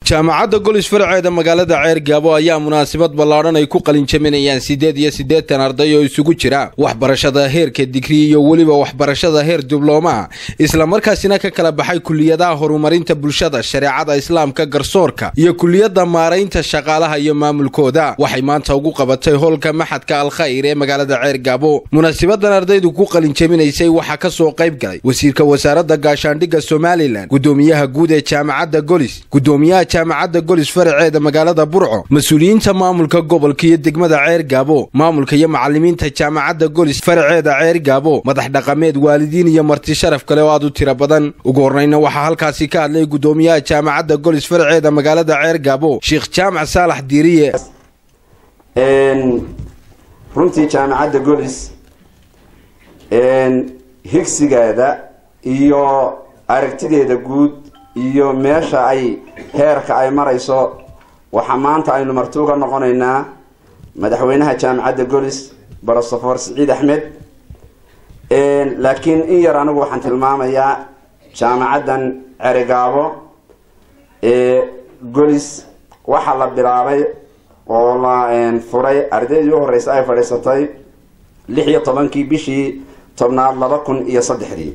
jaamacadda golis faraceeda magaalada ceer gaabo ayaa munaasabad ballaadhan ay ku qalinjaminayaan siddeed iyo siddeetan arday oo isugu jira waxbarashada heerka digrii iyo weliba waxbarashada heer diblooma islamarkaasina ka kala baxay kuliyadaha horumarinta bulshada shareecada islaamka garsoorka iyo kuliyadda maaraynta shaqaalaha iyo maamulkooda waxay maanta ugu qabatay hoolka maxadka alkhayr ee magaalada ceer gaabo munaasabadan ardaydu ku qalinjaminaysay waxaa ka soo qayb galay wasiirka wasaaradda gaashaandhigga somalilan gudoomiyaha guud ee jaamacadda golis gudoomiyaha jaamacadda golis faraceeda magaalada burco mas-uuliyiinta maamulka gobolka iyo degmada ceer gaabo maamulka iyo macalimiinta jaamacadda golis faraceeda ceer gaabo madax dhaqameed waalidiin iyo marti sharaf kale oo aad u tiro badan ugu horreyna waxaa halkaasi ka hadlay gudoomiyaha jaamacadda golis faraceeda magaalada ceer gaabo sheekh jaamac saalax diiriye runtii jaamacadda golis higsigeeda iyo aragtideeda guud iyo meesha ay heerka ay marayso waxaa maanta aynu marti uga noqonaynaa madaxweynaha jaamacadda golis brosofor siciid axmed laakiin in yar anigu waxaan tilmaamayaa jaamacaddan cerigaabo golis waxaa la bilaabay oo la furay ardaydii u horreysay ay fadhiisatay lix iyo tobankii bishii tobnaad laba kun iyo saddexdii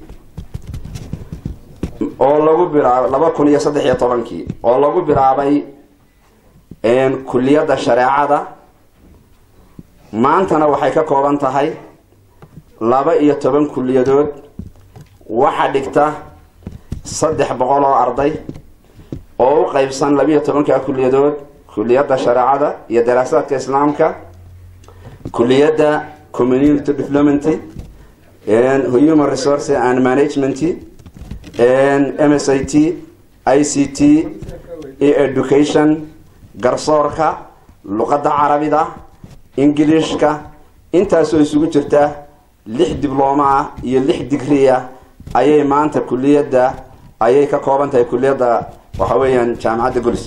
oo lagu bilaabay laba kun iyo saddex iyo tobankii oo lagu bilaabay kuliyadda shareecada maantana waxay ka kooban tahay laba iyo toban kuliyadood waxaa dhigta saddex boqol oo arday oo u qeybsan labaiyo tobanka kuliyadood kuliyadda shareecada iyo daraasaadka islaamka kuliyadda community development human resource and management m s i t i c t education garsoorka luqadda carabida ingiliishka intaasoo isugu jirta lix diblooma ah iyo lix digri ah ayay maanta kuliyadda ayay ka kooban tahay kuliyadda waxa weeyaan jaamacadda golis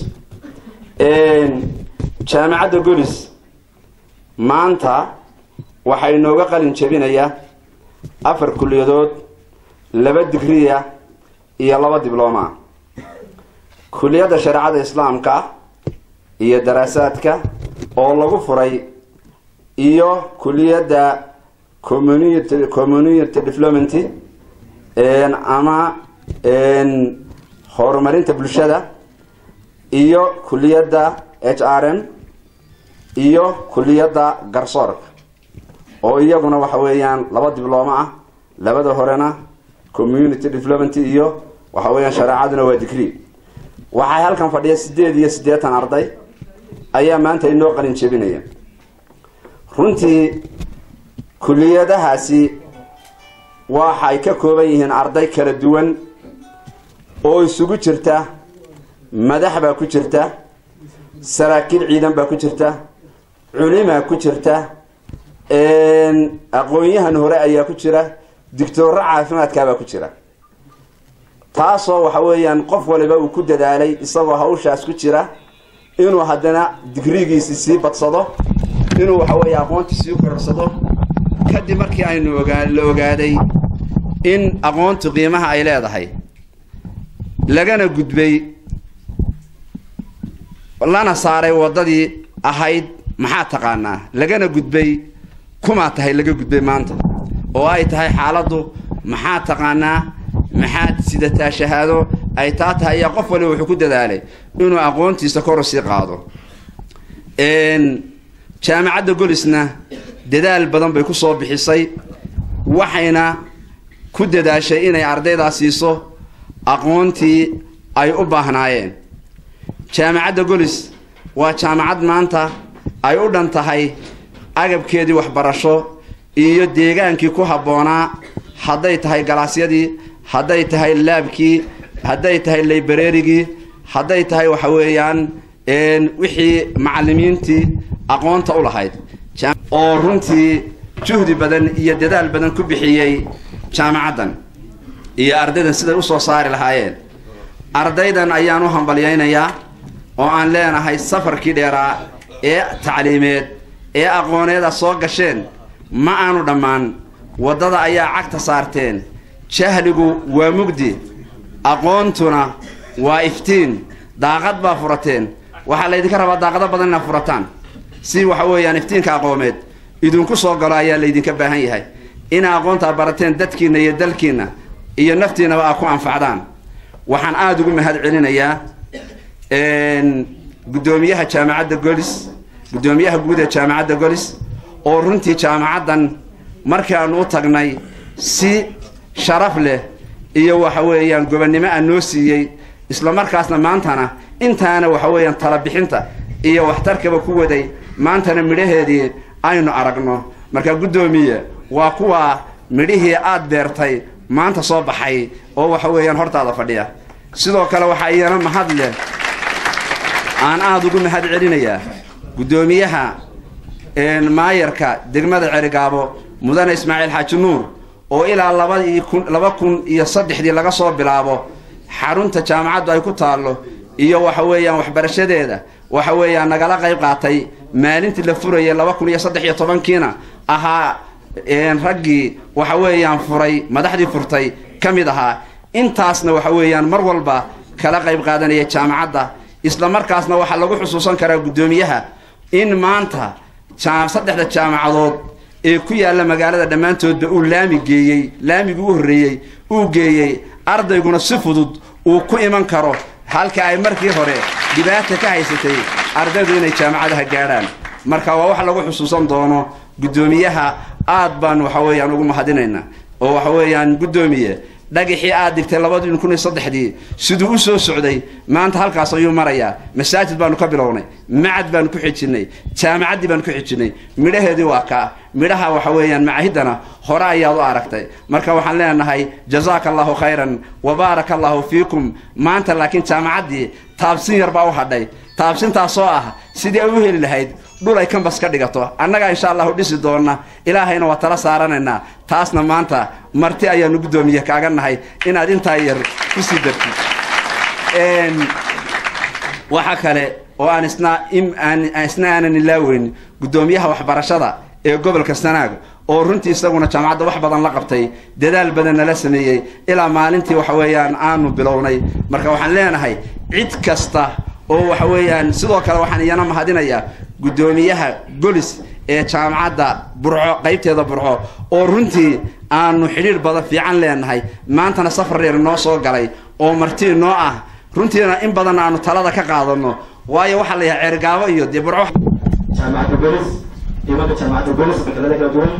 jaamacadda golis maanta waxaa inooga qalin jabinayaa afar kuliyadood laba digriya iyo laba diblooma kuliyadda shareecada islaamka iyo daraasaadka oo lagu furay iyo kuliyadda community community development ama horumarinta bulshada iyo kuliyadda h r m iyo kuliyadda garsoorka oo iyaguna waxa weeyaan laba diblooma ah labada horena community development iyo waxa weeyaan shareecaduna waa digri waxaa halkan fadhiya sideed iyo siddeetan arday ayaa maanta inoo qalin jebinaya runtii kuliyadahaasi waxay ka kooban yihiin arday kala duwan oo isugu jirta madax baa ku jirta saraakiil ciidan baa ku jirta culimaa ku jirta aqoon-yahan hore ayaa ku jira digtooro caafimaadkaabaa ku jira taasoo waxa weeyaan qof waliba uu ku dadaalay isagoo hawshaas ku jira inuu haddana digrigiisi sii badsado inuu waxa weeye aqoonti sii kororsado kadib markii aynu ogaa la ogaaday in aqoontu qiimaha ay leedahay lagana gudbay lana saaray waddadii ahayd maxaa taqaanaa lagana gudbay kumaa tahay laga gudbay maanta oo ay tahay xaaladdu maxaa taqaanaa maxaad sidataa shahaado ay taa tahay ayaa qof waliba wuxuu ku dadaalay inuu aqoontiisa koru sii qaado jaamacadda golisna dadaal badan bay ku soo bixisay waxayna ku dadaashay inay ardaydaa siiso aqoontii ay u baahnaayeen jaamacadda golis waa jaamacad maanta ay u dhan tahay agabkeedii waxbarasho iyo deegaankii ku habboonaa hadday tahay galaasyadii hadday tahay laabkii hadday tahay laybareerigii hadday tahay waxa weeyaan wixii macalimiintii aqoonta u lahayd oo runtii juhdi badan iyo dadaal badan ku bixiyey jaamacaddan iyo ardaydan siday usoo saari lahaayeen ardaydan ayaan u hambalyaynayaa oo aan leenahay safarkii dheeraa ee tacliimeed ee aqooneeda soo gasheen ma aanu dhammaan waddada ayaa cagta saarteen jahligu waa mugdi aqoontuna waa iftiin daaqad baa furateen waxaa laydinka rabaa daaqado badan inaad furataan si waxa weeyaan iftiinka aqoomeed idinku soo galo ayaa laydinka baahan yahay ina aqoontaa barateen dadkiinna iyo dalkiinna iyo naftiinaba aad ku anfacdaan waxaan aada ugu mahad celinayaa guddoomiyaha jaamacadda golis guddoomiyaha guud ee jaamacadda golis oo runtii jaamacaddan markaanu u tagnay si sharaf leh iyo waxa weeyaan gobonnimo a noo siiyey isla markaasna maantana intaana waxa weeyaan talabixinta iyo waxtarkaba ku waday maantana midhaheedii aynu aragno marka guddoomiye waa kuwa midhihii aad beertay maanta soo baxay oo waxa weeyaan hortaada fadhiya sidoo kale waxaa iyana mahad leh aan aada ugu mahad celinayaa guddoomiyaha maayarka degmada cerigaabo mudane ismaaciil xaaji nuur oo ilaa labadii kun laba kun iyo saddexdii laga soo bilaabo xarunta jaamacaddu ay ku taallo iyo waxa weeyaan waxbarashadeeda waxa weeyaan nagala qayb qaatay maalintii la furayay laba kun iyo saddex iyo tobankiina ahaa raggii waxa weeyaan furay madaxdii furtay ka mid ahaa intaasna waxa weeyaan mar walba kala qayb qaadanaya jaamacadda isla markaasna waxaa lagu xusuusan karaa guddoomiyaha in maanta saddexda jaamacadood ee ku yaalla magaalada dhammaantoodba uu laami geeyey laamigii u horreeyey uu geeyey ardayguna si fudud uu ku iman karo halka ay markii hore dhibaata ka haysatay ardaydu inay jaamacadaha gaadhaan marka waa wax lagu xusuusan doono guddoomiyaha aad baan waxa weeyaan ugu mahadinaynaa oo waxa weeyaan guddoomiye dhagixii aad dhigtay labadii kun iyo saddexdii siduu u soo socday maanta halkaas ayuu marayaa masaajid baanu ka bilownay macad baanu ku xijinay jaamacaddii baanu ku xijinay midhaheedii waa kaa midhaha waxa weeyaan macahiddana hore ayaad u aragtay marka waxaan leenahay jazaaka allahu khayran wa baaraka allahu fiikum maanta laakiin jaamacaddii taabsin yar baa u hadhay taabsintaasoo ah sidii ay u heli lahayd dhul ay kambas ka dhigato annagaa insha allahu dhisi doonna ilaahayna waa tala saaranaynaa taasna maanta marti ayaanu guddoomiye kaaga nahay inaad intaa yar ku sii dartid waxa kale oo aan isna isna aanan ilaaweyn guddoomiyaha waxbarashada ee gobolka sanaag oo runtii isaguna jaamacadda wax badan la qabtay dadaal badan nala sameeyey ilaa maalintii waxa weeyaan aanu bilownay marka waxaan leenahay cid kasta oo waxa weeyaan sidoo kale waxaan iyana mahadinayaa guddoomiyaha golis ee jaamacadda burco qaybteeda burco oo runtii aanu xidhiir badan fiican leenahay maantana safar dheer noo soo galay oo martii noo ah runtiina in badan aanu talada ka qaadano waayo waxaa la yahay ceergaabo iyo dee burco jaamacadda golis imanka jaamacadda golis fakalada kala duwan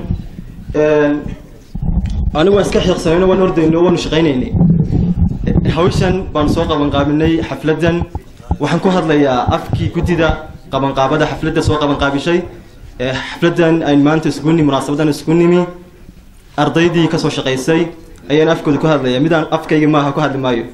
anigu waan iska xiiqsanayno waan ordayno waanu shaqaynaynay hawshan baan soo qabanqaabinay xafladdan waxaan ku hadlayaa afkii guddida qabanqaabada xafladda soo qabanqaabishay xafladdan ayn maanta isugu nimi munaasabadan isugu nimi ardaydii kasoo shaqaysay ayaan afkooda ku hadlaya midaan afkayga maaha ku hadli maayo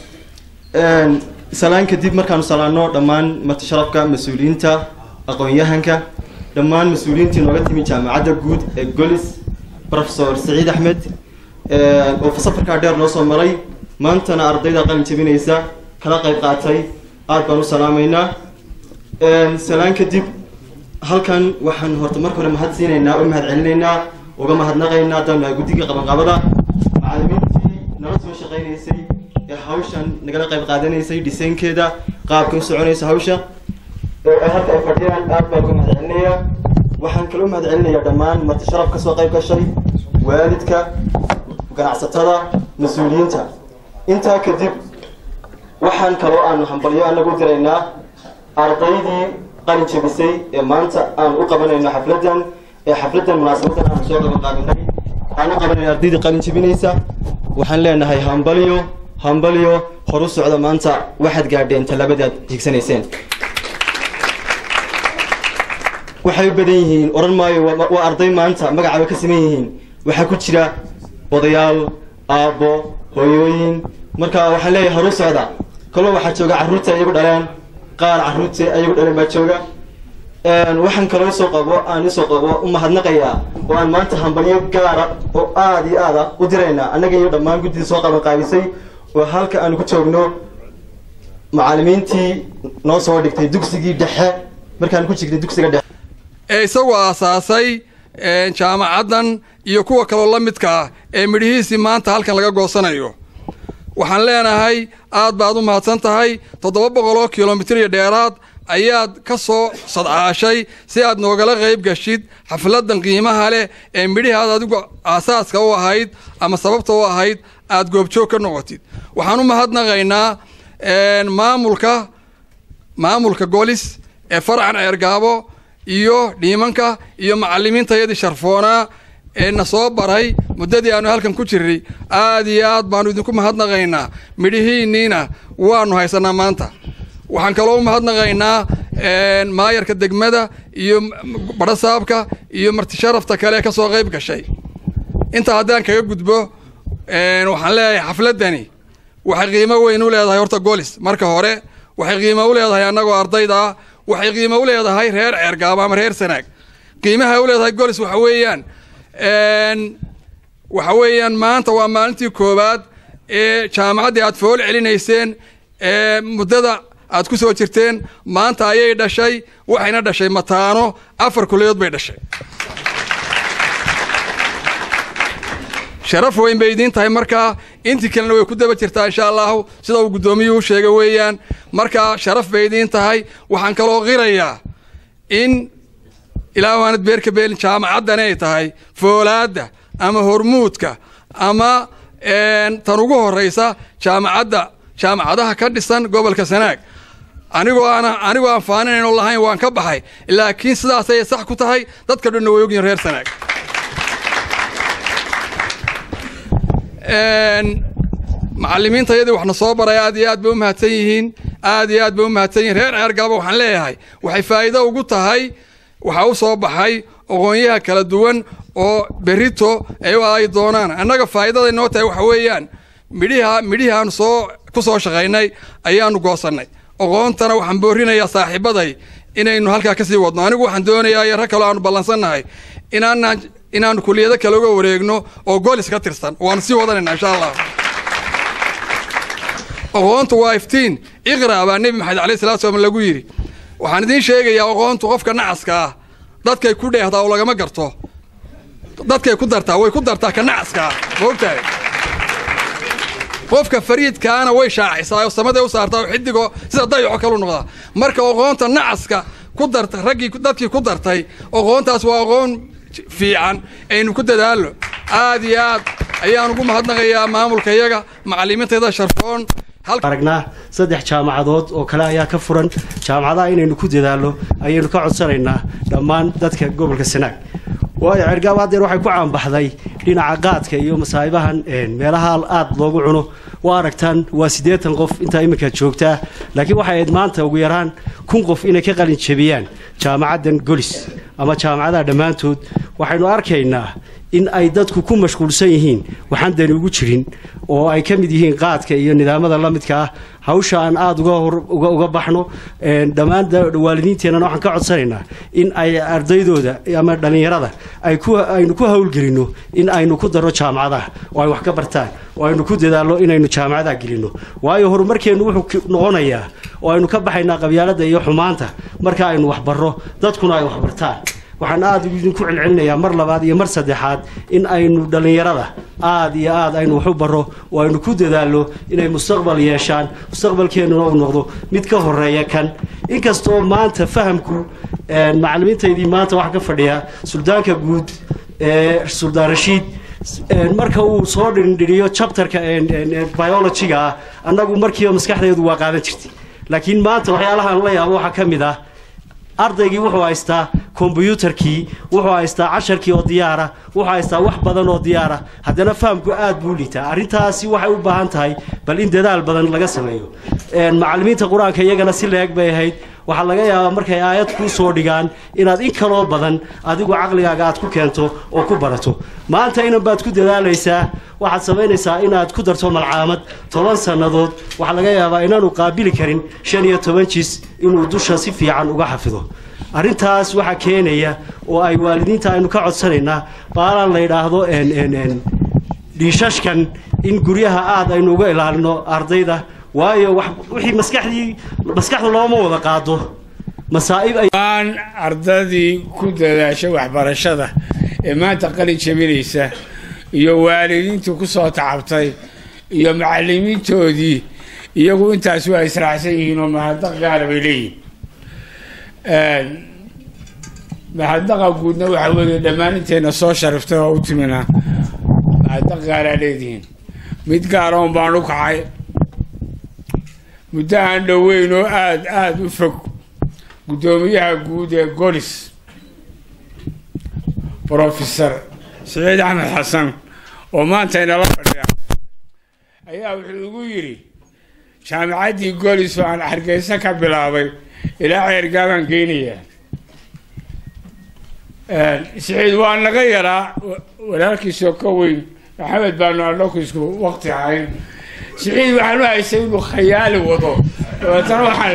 salaan kadib markaanu salaano dhammaan marti sharafka mas-uuliyiinta aqoon-yahanka dhammaan mas-uuliyiintii nooga timi jaamacadda guud ee golis professor saciid axmed oo safarkaa dheer noo soo maray maantana ardayda qalin jabinaysa kala qayb qaatay aad baan u salaamaynaa salaan kadib halkan waxaan horta marka hore mahad siinaynaa oo mahad celinaynaa uga mahadnaqaynaa haddaan nahay guddiga qabanqaabada macallimiintii nala soo shaqaynaysay ee hawshan nagala qayb qaadanaysay dhisaynkeeda qaabka u soconaysa hawsha ee halka ay fadhiyaan aad baan uga mahad celinayaa waxaan kala u mahad celinayaa dhammaan marti sharaf ka soo qayb gashay waalidka ganacsatada mas-uuliyiinta intaa kadib waxaan kaloo aanu hambalyo anagu diraynaa ardaydii qalin jabisay ee maanta aan u qabanayno xafladdan ee xafladdan munaasabadan aanu soo qabanqaabinay aan u qabanayno ardaydii qalin jabinaysa waxaan leenahay hambalyo hambalyo horu socda maanta waxaad gaadheen tallaabadaad higsanayseen waxay u badan yihiin odhan maayo waa arday maanta magacaaba ka siman yihiin waxaa ku jira odayaal aabbo hooyooyin marka waxaan leeyahay horu socda kaloo waxaa jooga carruurta iyagu dhaleen qaar carruurta iyagu dhaleen baa jooga waxaan kaloo isoo qabo aan isoo qabo u mahadnaqayaa oo aan maanta hambalyo gaara oo aada iyo aada u diraynaa annaga iyo dhammaan guddida soo qaban qaabisay oo halka aanu ku joogno macallimiintii noo soo dhigtay dugsigii dhexe markaan ku jirnay dugsiga dhexe ee isagu aasaasay jaamacaddan iyo kuwa kaloo la midka ah ee midhihiisii maanta halkan laga goosanayo waxaan leenahay aad baad u mahadsan tahay toddoba boqol oo kilomitir iyo dheeraad ayaad ka soo sadcaashay si aad noogala qayb gashid xafladan qiimaha leh ee midhihii aad adigu aasaaska u ahayd ama sababta u ahayd aad goobjoog ka noqotid waxaan u mahadnaqaynaa maamulka maamulka golis ee faracan ceergaabo iyo dhiimanka iyo macalimiintayadii sharfoonaa ee na soo baray muddadii aanu halkan ku jirnay aad iyo aad baanu idinku mahadnaqaynaa midhihiinniina waanu haysanaa maanta waxaan kaloo u mahadnaqaynaa maayarka degmada iyo badhasaabka iyo martisharafta kale ee ka soo qayb gashay intaa haddaan kaga gudbo waxaan leeyahay xafladdani waxay qiimo weyn u leedahay horta golis marka hore waxay qiimo u leedahay annagoo ardayda ah waxay qiimo u leedahay reer ceergaabo ama reer sanaag qiimaha u leedahay golis waxa weeyaan waxa weeyaan maanta waa maalintii koowaad ee jaamacaddii aad fool celinayseen ee muddada aad ku soo jirteen maanta ayay dhashay waxayna dhashay mataano afar kuliyood bay dhashay sharaf weyn bay idiin tahay markaa intii kalena way ku daba jirtaa insha allahu sida uu guddoomiyuhu sheegay weeyaan markaa sharaf bay idiin tahay waxaan kaloo qirayaa in ilaa waanad beerka beelin jaamacaddani ay tahay foolaadda ama hormuudka ama tan ugu horraysa jaamacadda jaamacadaha ka dhisan gobolka sanaag anigoo aan anigoo aan faaninayno lahayn waan ka baxay laakiin sidaasay sax ku tahay dadka dhanna way ogyihin reer sanaag macalimiinta yadii waxna soo baray aad iyo aad bay u mahadsan yihiin aad iyo aad bay u mahadsan yihiin reer ceergaaba waxaan leeyahay waxay faa'iido ugu tahay waxaa u soo baxay aqoonyaha kala duwan oo berito ay doonaan annaga faa'iidaday noo tahay waxa weeyaan midhiha midhihii aanu soo ku soo shaqaynay ayaanu goosannay aqoontana waxaan boorinayaa saaxiibaday inaynu halkaa ka sii wadno anigu waxaan doonayaa iyo rag kaloo aanu ballansannahay inaanaan inaanu kuliyado kale uga wareegno oo golis ka tirsan waanu sii wadanayna insha allah aqoontu waa iftiin iqra baa nebi maxamed alayh salatu slam lagu yidhi waxaan idiin sheegayaa aqoontu qofka nacaska ah dadkay ku dheehdaa oo lagama garto dadkay ku dartaa way ku dartaa ka nacaska ah ma ogtahay qofka fariidkaana way shaacisaa oo samaday u saartaa oo xidigoo sida dayaco kalu noqdaa marka aqoonta nacaska ku darta raggii dadkii ku dartay aqoontaas waa aqoon fiican aynu ku dadaalno aad iyo aad ayaan ugu mahadnaqayaa maamulka iyaga macalimiintayda sharfoon aragnaa saddex jaamacadood oo kale ayaa ka furan jaamacadaha inaynu ku dadaalno ayaynu ka codsanaynaa dhammaan dadka gobolka sanaag waayo cergaab haddeer waxay ku caanbaxday dhinaca qaadka iyo masaa'ibahan meelaha aada loogu cuno waa aragtaan waa siddeetan qof intaa iminka joogtaa laakiin waxay ahayd maanta ugu yaraan kun qof inay ka qalin jebiyaan jaamacaddan golis ama jaamacadaha dhammaantood waxaynu arkaynaa in ay dadku ku mashquulsan yihiin waxaan dani ugu jirin oo ay ka mid yihiin qaadka iyo nidaamada la midka ah hawsha aan aada uga baxno dhammaan waalidiinteennana waxaan ka codsanaynaa in ay ardaydooda ama dhallinyarada aynu ku hawlgelinno in aynu ku darro jaamacadaha oo ay wax ka bartaan oo aynu ku dadaalno inaynu jaamacadaha gelinno waayo horumarkeennu wuxuu noqonayaa oo aynu ka baxaynaa qabyaaladda iyo xumaanta marka aynu waxbarro dadkuna ay waxbartaan waxaan aada idinku celcelinayaa mar labaad iyo mar saddexaad in aynu dhallinyarada aada iyo aad aynu waxu barro oo aynu ku dadaalno inay mustaqbal yeeshaan mustaqbalkeennuna uu noqdo mid ka horeeya kan inkastoo maanta fahamku macalimiintaydii maanta waxaa ka fadhiya suldaanka guud ee suldaan rashiid marka uu soo dhindhiriyo chapterka biologyga ah annagu markiiba maskaxdeedu waa qaadan jirtay laakiin maanta waxyaalahaan la yaabo waxaa ka mid ah ardaygii wuxuu haystaa kombyuutarkii wuxuu haystaa casharkii oo diyaara wuxuu haystaa wax badan oo diyaara haddana fahamku aad buu liitaa arrintaasi waxay u baahan tahay bal in dadaal badan laga sameeyo macalimiinta qur-aanka iyagana si leeg bay ahayd waxaa laga yaabaa markay aayad kuu soo dhigaan inaad in kaloo badan adigu caqligaaga aad ku keento oo ku barato maanta inan baad ku dadaalaysaa waxaad samaynaysaa inaad ku darto malcaamad toban sannadood waxaa laga yaabaa inaanu qaabili karin shan iyo toban jis inuu dusha si fiican uga xafido arrintaas waxaa keenaya oo ay waalidiinta aynu ka codsanaynaa baalaan la yidhaahdo dhiishashkan in guryaha aada aynu uga ilaalino ardayda waayo wixii maskaxdii maskaxda looma wada qaado masaa'ib aan ardadii ku dadaasha waxbarashada ee maanta qalin jabinaysa iyo waalidiintii ku soo tacabtay iyo macalimiintoodii iyagu intaas waa israacsan yihiin oo mahadnaq gaara bay leeyihin mahadnaqa guudna waxaa weeye dhammaan intayna soo shariftay oo u timina mahadnaq gaaraa leedihiin mid gaaroon baan u kacay muddo aan dhoweyn oo aada aada u fog guddoomiyaha guud ee golis brofesor saciid axmed xasan oo maanta inala fadhiya ayaa wuxuu igu yidhi jaamicaddii golis oo aan hargeysa ka bilaabay ilaa ceergaabaan geynayaa saciid waa naga yaraa walaalkiisoo ka weyn maxamed baanu anaku isku waqti ahayn saciid waxaan u haystay inuu khayaali wado dabeetana waxaan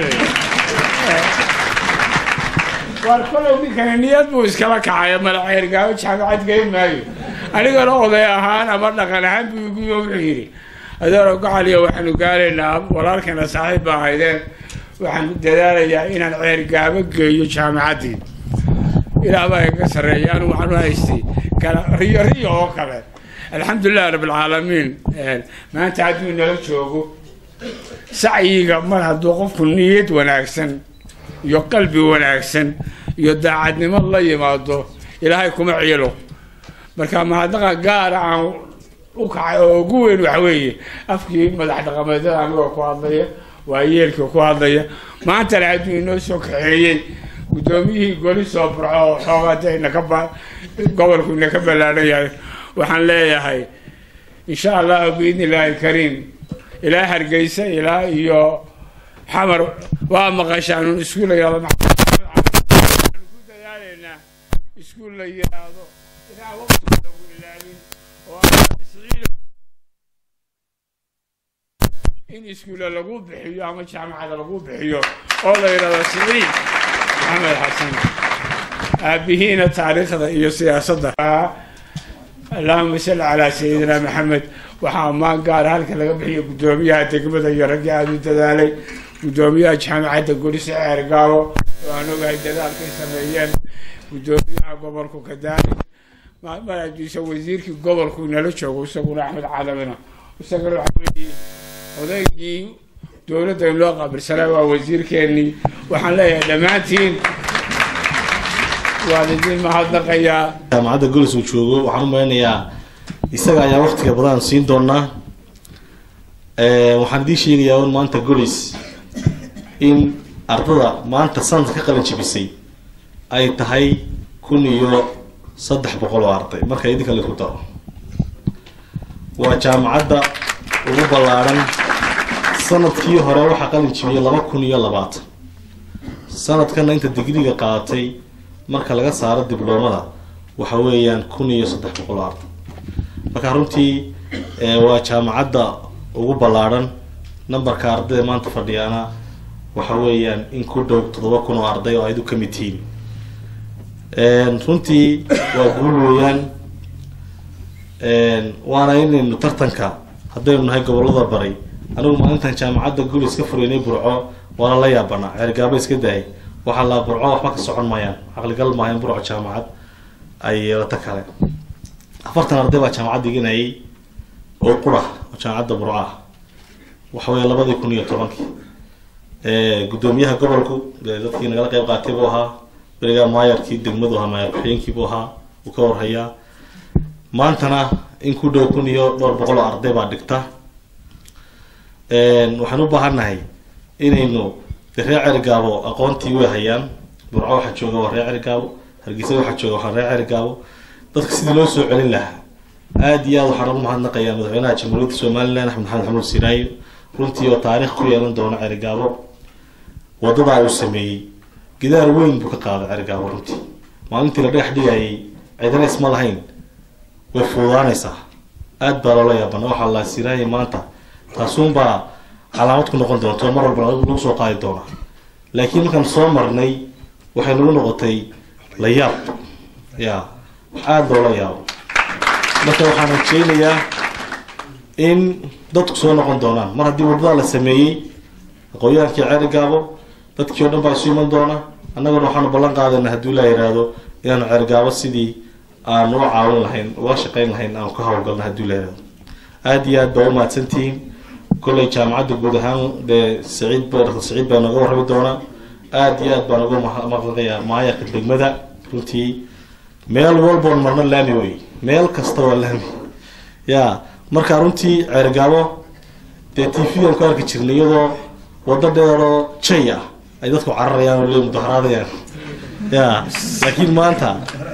waar kolay ninkani niyad buu iskala kacaya mala ceergaabo jaamacad geyn maayo anigana oday ahaan ama dhaqan ahaan buu igu wuxuu yidhi adeero gacaliya waxaanu gaaraynaa walaalkana saaxiib ba ahaydeen waxaan dadaalayaa inaan ceergaabo geeyo jaamacaddii ilaah baa iga sarreeya anigu waxaan u haystay kala riyo riyo oo kale alxamdulilahi rabbilcaalamiin maanta hadduu nala joogo sacyiga mar hadduu qofku niyad wanaagsan iyo qalbi wanaagsan iyo daacadnimo la yimaado ilaahay kuma ciilo marka mahadnaqa gaara aan u kacay oo ugu weyn waxa weeye afkii madax dhaqameedyada anigoo ku hadlaya waa yeelkii ku hadlaya maantana hadduu inoo soo kaxeeyey guddoomiyihii goli soo burco oo xoogaada inaka ba gobolku inaka ballaadhan yahay waxaan leeyahay insha allahu biidni illaahi alkariim ilaa hargeysa ilaa iyo xamar waa maqashaan iskuul la yihahdo waxaanu ku dadaalaynaa iskuul la yidhaahdo inaan waqtiga lagu ilaalin oo siciid in iskuulla lagu bixiyo ama jaamacada lagu bixiyo oo la yidhahdo siciid maxamed xasan aabihiina taariikhda iyo siyaasadda allahuma salli calaa sayidina maxamed waxaa ammaan gaara halka laga bixiyo guddoomiyaha degmada iyo raggii aada u dadaalay guddoomiyaha jaamacadda gurisa ceergaabo oo aan ogahay dadaalkay sameeyeen guddoomiyaha gobolku kadaali marajiisa wasiirkii gobolku inala joogo isaguna axmed cadamina isagana waxa weeye odaygii dowladda in loo qaabilsanaa waa wasiirkeennii waxaan leeyahay dhammaantiin waan idin mahadnaqayaa jaamacadda golis uu joogo waxaan u maleynayaa isaga ayaa waktiga badan siin doonaa waxaan idiin sheegayaa un maanta golis in ardada maanta sanadka ka qalin jibisay ay tahay kun iyo saddex boqol oo arday marka idinka laisku daro waa jaamacadda ugu ballaadhan sanadkii hore waxaa qalin jibiyay laba kun iyo labaatan sanadkana inta digriga qaadatay marka laga saaro dibloomada waxa weeyaan kun iyo saddex boqol oo arday marka runtii waa jaamacadda ugu ballaadhan numberka ardayda maanta fadhiyaana waxa weeyaan in ku dhow toddoba kun oo arday oo aydu ka mid tihiin runtii waa guul weeyaan waana inaynu tartanka haddaynu nahay gobolada bari anigu maalintan jaamacadda gulis ka fureynay burco waana la yaabanaa ceergaabo iska dahay waxaa laa burco waxba ka socon maayaan caqligal maayan burco jaamacad ay yeelato kale afartan arday baa jaamacad dhiganayay oo qura oo jaamacadda burco ah waxa weya labadii kun iyo tobankii guddoomiyaha gobolku dadkii nagala qeyb qaatay buu ahaa berigaa maayarkii degmadu ahaa maayar ku-xigeenkii buu ahaa uu ka warhayaa maantana in ku dhow kun iyo dhowr boqol oo arday baa dhigta waxaan u baahannahay inaynu de reer cergaabo aqoontii way hayaan burco waxaa jooga waa reer cergaabo hargeysa waxaa jooga waa reer cergaabo dadka sidii loo soo celin lahaa aada iyo aad waxaan ugu mahadnaqayaa madaxweynaha jamhuuriyadda somalilan axmed maxamed xamuud siraayo runtii oo taariikh ku yeelan doona cergaabo wadadaa uu sameeyey gidaar weyn buu ka qaaday cergaabo runtii maalintii la dhagax dhigayay cidana isma lahayn way fududaanaysaa aad baa loola yaabana waxaa la siraaya maanta taasuunbaa calaamad ku noqon doonto mar walba lagu soo qaadi doona laakiin markaan soo marnay waxay nagu noqotay la yaab ya aada loola yaabo marka waxaan rajeynayaa in dadku soo noqon doonaan mar haddii wadada la sameeyey aqoon-yahankii ceeri gaabo dadkii o dhan baa isu iman doona annaguna waxaanu ballan qaadayna haddii laa yidhaahdo inaanu ceergaabo sidii aan u caawin lahayn uga shaqeyn lahayn aan ka hawlgalna haddii la yidhahdo aada iyo aad baa u mahadsantihiin kolley jaamacadda guud ahaan dee saciid ba dr saciid baa nooga warrami doonaa aada iyo aad baan uga maqlaqayaa maayarka degmada runtii meel walboon marno laami wey meel kasta waa laami ya marka runtii ceergaabo dee t v aan ku arki jirnay iyadoo waddo dheeroo jay ah ay dadku cararayaan oo le mudaharaadayaan ya laakiin maanta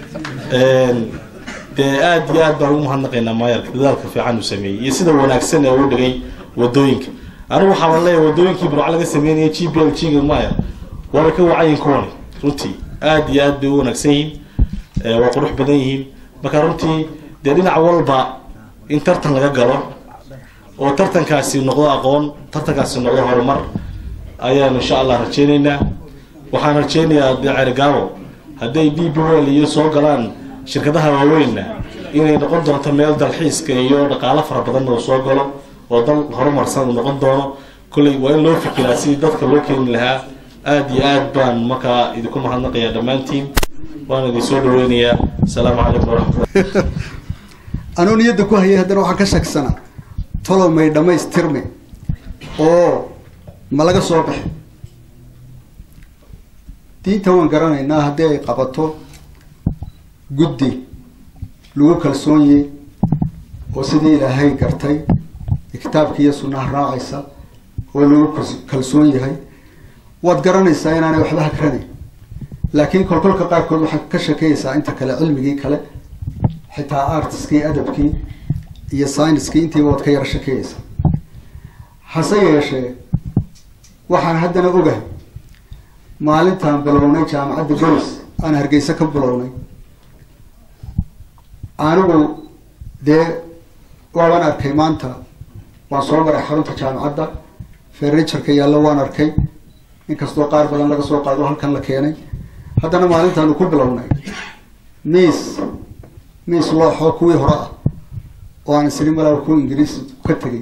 dee aada iyo aad baan ugu mahadnaqaynaa maayarka dadaalka fiican uu sameeyey iyo sida wanaagsan ee uu dhigay wadooyinka anigu waxaa leeyahay wadooyinkii burca laga sameynaya g b l g ga maayar waabay ka wacayin kuwani runtii aada iyo aad bay u wanaagsan yihiin waa qurux badan yihiin marka runtii dee dhinac walba in tartan laga galo oo tartankaasi noqdo aqoon tartankaasi noqdo horumar ayaan insha allah rajeyneynaa waxaan rajeynayaa dee ceerigaabo hadday d b l iyo soo galaan shirkadaha waaweynna inay noqon doonto meel dalxiiska iyo dhaqaalo fara badan oo soo galo oo dal horumarsan uu noqon doono kolley waa in loo fikiraa sidii dadka loo keeni lahaa aada iyo aad baan markaa idinku mahadnaqayaa dhammaantiin waan idin soo dhaweynayaa asalaamu calaykum waraxmatullah anuu niyadda ku hayay haddana waxaan ka shaksanaa tolow may dhammaystirme oo ma laga soo baxay diinta waan garanaynaa haddii ay qabato guddi lagu kalsoonyey oo sidii ilaahay gartay kitaabka iyo sunnaha raacaysa oo lagu kalsoon yahay waad garanaysaa inaanay waxba hakranayn laakiin kolkolka qaarkood waxaad ka shakeyaysaa inta kale cilmigii kale xitaa artiskii adabkii iyo syniskii intiiba waad ka yara shakeyaysaa hase yeeshee waxaan haddana ogahay maalintaan bilownay jaamacadda golis aan hargeysa ka bilownay anigu dee waaban arkay maanta waan soo maray xarunta jaamacadda furnitureka yaallo waan arkay inkastoo qaar badan laga soo qaado halkan la keenay haddana maalintaanu ku bilownay miis miis looxoo kuwii hore ah oo aan isri malaa ku ingiriis ka tegay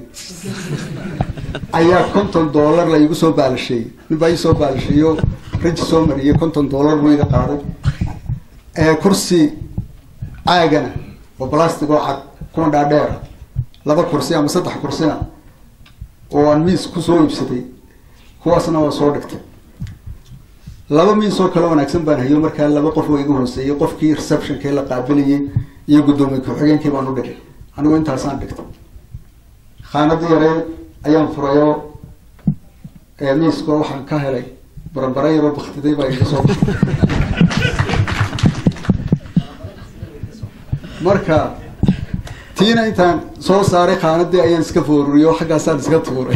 ayaa konton dollar la igu soo baalasheeyey nin baa ii soo baalasheeyo raji soo mariyey konton dollar buu iga qaaday ee kursi caagana oo plastic oo cad kuwan dhaadheera laba kursi ama saddex kursina oo aan miis kusoo iibsaday kuwaasna waa soo dhigtay laba miis oo kale wanaagsan baan hayo markaa laba qof oo iga hooseeyey qofkii receptionkii la qaabilayay iyo guddoomiye ku-xigeenkii baan u dhigay anigu intaasaan dhigtay khaanada yaree ayaan furayo miiska waxaan ka helay barabara yaroo baktiday baa iga soo baxay marka tiina intaan soo saaray khaanadii ayaan iska fooruriyo xaggaasaan iska tuuray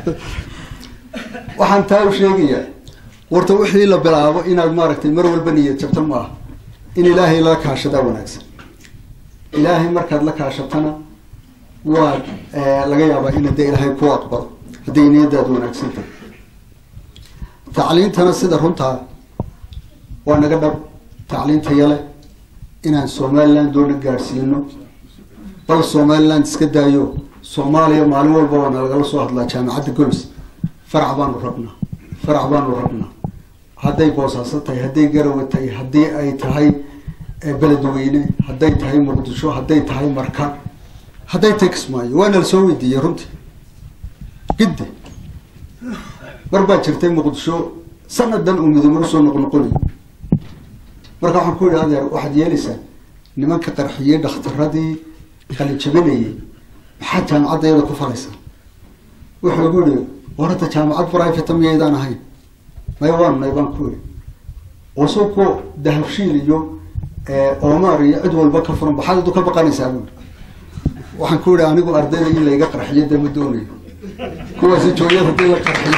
waxaan taa u sheegayaa warta wixii la bilaabo inaad maaragtay mar walba niyad jabto ma aha in ilaahay la kaashadaa wanaagsan ilaahay markaad la kaashatana waad laga yaabaa ina dee ilaahay ku aqbalo hadday niyadaadu wanaagsan tahay tacliintana sida runtaa waa naga dhab tacliinta yale inaan somaliland doona gaadhsiino bal somaliland iska daayo soomaaliya maalin walba waa nalagala soo hadlaa jaamacadda golis farac baanu rabnaa farac baanu rabnaa hadday boosaaso tahay hadday garawe tahay haddii ay tahay beledweyne hadday tahay muqdisho hadday tahay marka hadday tahay kismaayo waa nala soo weydiiyey runtii gidde mar baa jirtay muqdisho sanadan uu midoobe usoo noqnoqonayo marka waxaan ku yidhi adeer waxaad yeelaysaa nimanka qarxiyey dhakhtaradii qalijabinayay maxaad jaamacadda iyada ku falaysaa wuxuu igu yihi war hadda jaamacad private miyaydaan ahayn maya waanunay baan ku yidhi wasoo kuwa dahabshiil iyo omar iyo cid walba ka furan baxaad adu ka baqanaysaa buuri waxaan ku yihi anigu ardayda in layga qarxiyo dee ma doonayo kuwaasi jooyad haddii la qarxiyo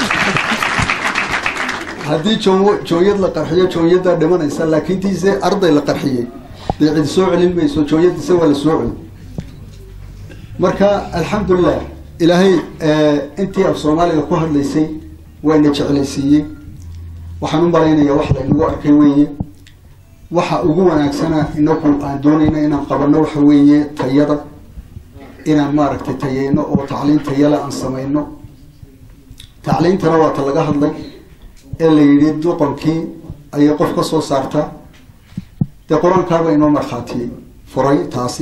haddii joo jooyad la qarxiyo jooyadaa dhimanaysa laakiin tiise arday la qarxiyey dee cid soo celin mayso jooyadiise waa la soo celi marka alxamdulilah ilaahay intii af soomaaliga ku hadlaysay wayna jeclaysiiyey waxaan u malaynayaa wax laynagu arkay weeye waxa ugu wanaagsana inagu aan doonayna inaan qabano waxa weeye tayada inaan maaragtay tayeyno oo tacliin tayale aan samayno tacliintana waa ta laga hadlay ee la yidhi duqankii ayay qof ka soo saartaa dee qur-aankaaba inoo markhaatiyey furay taasi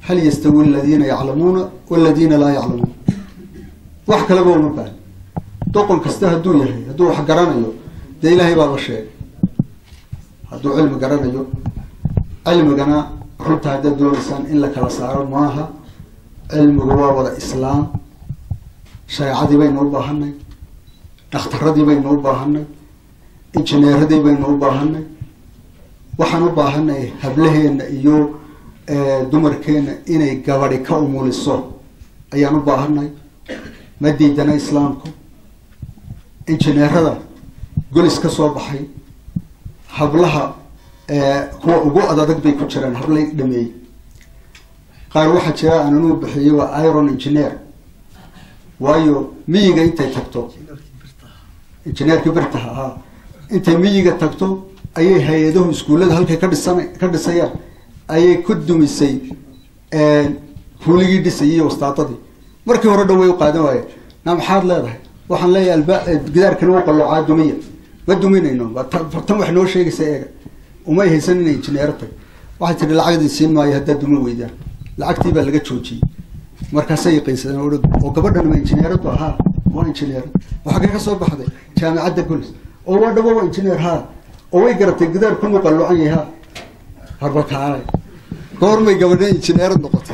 hal yastawi aladiina yaclamuuna waladiina laa yaclamuun wax kaleba uma baahan doqon kasta hadduu yahay hadduu wax garanayo dee ilaahay baa la sheegay hadduu cilmi garanayo cilmigana runta haddaad doonaysaan in la kala saaro maaha cilmigu waa wada islaam shareecadii baynu u baahanay dhakhtaradii baynu u baahanay injineeradii baynu u baahanay waxaan u baahanay hablaheena iyo dumarkeena inay gabadi ka umuliso ayaan u baahanay ma diidana islaamku injineerada golis ka soo baxay hablaha kuwa ugu adadag bay ku jiraan hablay dhameeyey qaar waxaa jira aan anuu bixiyey waa iron engineer waayo miyiga intay tagto injineerkii birtaha ahaa intay miyiga tagto ayay hay-adahu iskuullada halkay ka dhisan ka dhisayaan ayay ku dumisay huuligii dhisayay iyo wastaadadii markii hore dhan way u qaadan waayeen na maxaad leedahay waxaan leeyahay alba gidaarkana u qalloocaa dumiya ma duminayno tan wax noo sheegaysa eega umay haysan inay injineero tahay waxay tihi lacagdii siin maayo haddaad dumin weydaan lacagtii baa laga joojiyey markaasay yaqiinsadeen o oo gabadhan ma injineeradu ahaa waa injineer oo xaggee ka soo baxday jaamicadda golis oo waa dhabo waa injineer haa oo way garatay gidaar kunu qalluucan yahay ha harbalkaanay goormay gabadha injineerad noqotay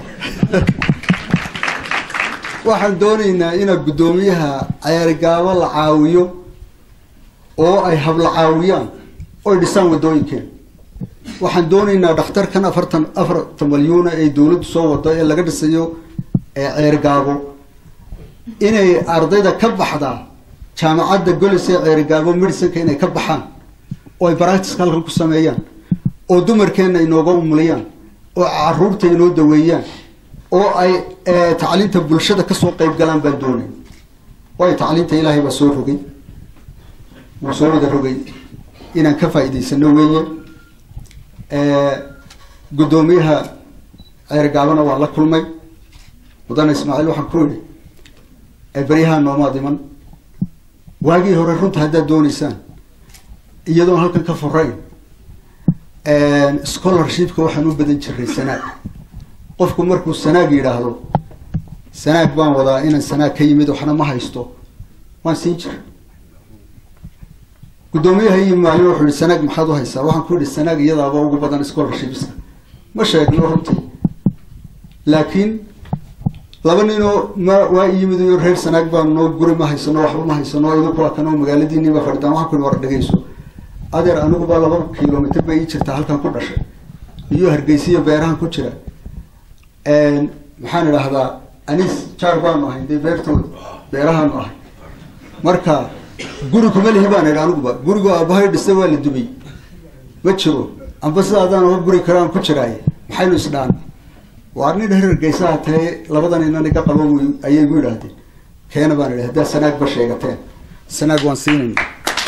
waxaan doonaynaa inaad guddoomiyaha ceerigaabo la caawiyo oo ay habla caawiyaan oy dhisaan waddooyinkeen waxaan doonaynaa dhakhtarkan afartan afartan malyuuna ee dawladdu soo wado ee laga dhisayo ceerigaabo inay ardayda ka baxdaa jaamacadda golis ee ceerigaabo medicinka inay ka baxaan oo ay baractiska halkan ku sameeyaan oo dumarkeenna inooga umuliyaan oo caruurta inoo daweeyaan oo ay tacliinta bulshada kasoo qeyb galaan baan doonay waayo tacliinta ilaahay baa soo rogay wuu soo wada rogay inaan ka faa'iidaysano weeye guddoomiyaha ceergaabana waa la kulmay mudane ismaaciil waxaan ku idhi beryaha noomaad iman waagii hore runta haddaad dooneysaan iyadoon halkan ka furayn scholarshipka waxaan u badan jiray sanaag qofku markuu sanaag yidhaahdo sanaag baan wadaa inaan sanaag ka yimid waxna ma haysto waan siin jira guddoomiyaha iyo maalin wuxuu yihi sanaag maxaad u haysaa waxaan ku yihi sanaag iyadaaba ugu badan scholarshipska ma sheegno runtii laakiin laba ninoo ma waa yimid iyo reer sanaag baan noo guri ma haysano waxba ma haysano idinku waa kanoo magaaladiiniba fadhitaan waxaan ku yihi war dhegeyso adeer aniguba laba kilomitr bay ii jirtaa halkan ku dhashay iyo hargeysiyo beerahan ku jira maxaan idhaahdaa anis jaar baanu ahay dee beertooda beerahaanu ahay marka guri kuma lihi baan idhi aniguba gurigo aabahay dhista waa la dumay ma jiro amba sidaadaan oga guri karaan ku jiraaye maxaynu isdhaan waa nin reer hargeysaha tae labadan inan iga qabo ayay gu yidhaahdeen keena baan idhi haddaa sanaag ba sheegateen sanaag waan siinayna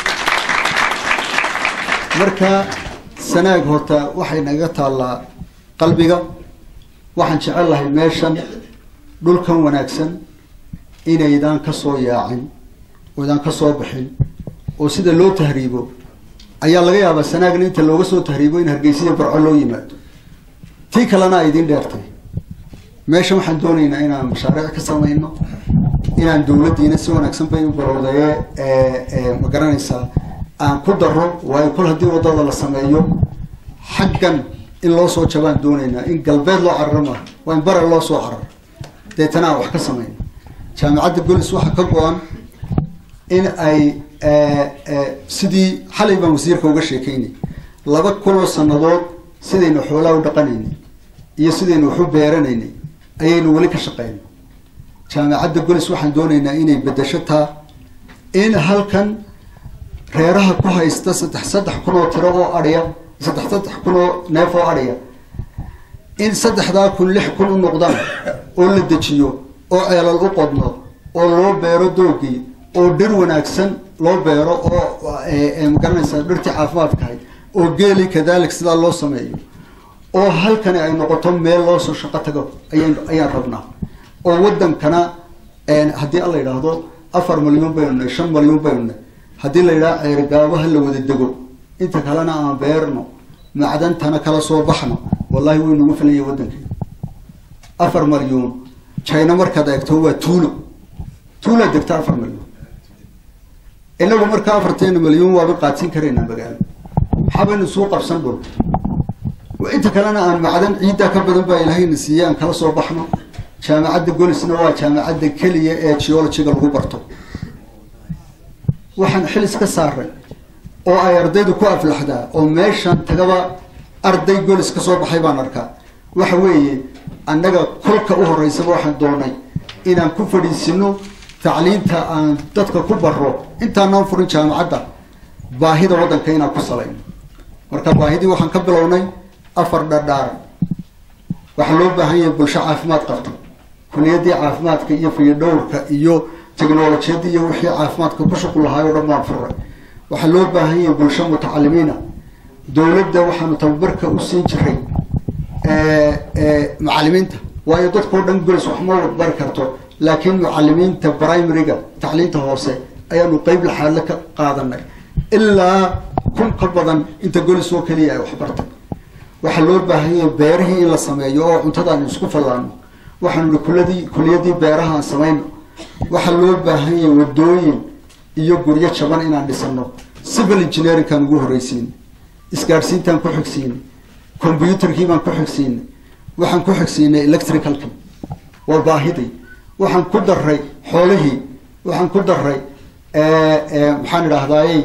marka sanaag horta waxay naga taallaa qalbiga waxaan jecel lahay meeshan dhulkan wanaagsan inaydaan kasoo yaacin oydaan kasoo bixin oo sida loo tahriibo ayaa laga yaabaa sanaagna inta looga soo tahriibo in hargeysiya barco loo yimaado tii kalena ay idiin dheertay meeshan waxaan doonaynaa inaan mashaariic ka samayno inaan dawladdiina si wanaagsan bay u barowdaye ma garanaysaa aan ku daro waayo kol haddii waddada la sameeyo xaggan in loo soo jabaan doonaynaa in galbeed loo cararo maaha waa in bare loo soo cararo deetana aan wax ka samayno jaamicadda golis waxaa ka go-an in ay sidii xalay baan wasiirka uga sheekeynay laba kunoo sanadood sidaynu xoolaa u dhaqanaynay iyo sidaynu waxu beeranaynay ayaynu weli ka shaqeynay jaamicadda golis waxaan doonaynaa inay bedasho taa in halkan reeraha ku haysta saddex saddex kun oo tiro oo adhiya saddex saddex kun oo neef oo adhiya in saddexdaa kun lix kun u noqdaan oo la dejiyo oo ceelal u qodno oo loo beero doogii oo dhir wanaagsan loo beero oo magaranaysaa dhirtii caafimaadkahay oo geeli kadalik sidaa loo sameeyo oo halkani ay noqoto meel loo soo shaqo tago ayaan ayaan rabnaa oo wadankana haddii alla yidhaahdo afar malyan baynu nahay shan malyan baynu nahay haddii la yidhaha ceerigaabo ha la wada dego inta kalena aan beerno macdantana kala soo baxno wallahi way nagu filanya waddankeena afar malyuun china markaad eegto waa tuulo tuula degta afar malyuun inagu markaa afarteena malyuun waaba qaadsiin karaynaa magaalo maxaabaynu suu qabsan dhul inta kalena aan macdan ciiddaa ka badan baa ilaahayna siiyey aan kala soo baxno jaamacadda golisna waa jaamacadda keliya ee geologiga lagu barto waxaan xilis ka saaray oo ay ardaydu ku aflaxdaa oo meeshan tagaba arday golis ka soo baxay baan arkaa waxa weeye annaga kolka u horeysaba waxaan doonay inaan ku fadhiisino tacliinta aan dadka ku baro intaanaan furin jaamacadda baahida waddanka inaan ku salayno marka baahidii waxaan ka bilownay afar dhadhaar waxaa loo baahan yahay bulsho caafimaad qabta kuliyadii caafimaadka iyo fayadhowrka iyo technolojiyadda iyo wixii caafimaadka ku shuqul lahaay oo dhan baan furay waxaa loo baahan yahay bulsho mutacalimiina dowladda waxaanu tababarka u siin jiray macalimiinta waayo dadkao dhan golis wax ma bari karto laakiin mucalimiinta primaryga tacliinta hoose ayaanu qeyb laxaadle ka qaadanay ilaa kun ka badan inta golis oo keliya ay waxbartay waxaa loo baahan yahay beerihii in la sameeyo oo cuntadaan isku fallaano waxaanu hi kuladii kuliyadii beeraha aan samayno waxaa loo baahan yahay wadooyin iyo guryo jaban inaan dhisano civil engineeringkaan ugu horreysiinay isgaadhsiintaan ku xigsiinay combyuterkii baan ku xigsiinay waxaan ku xigsiinay electricalki waa baahidii waxaan ku daray xoolihii waxaan ku daray maxaan idhaahdaaye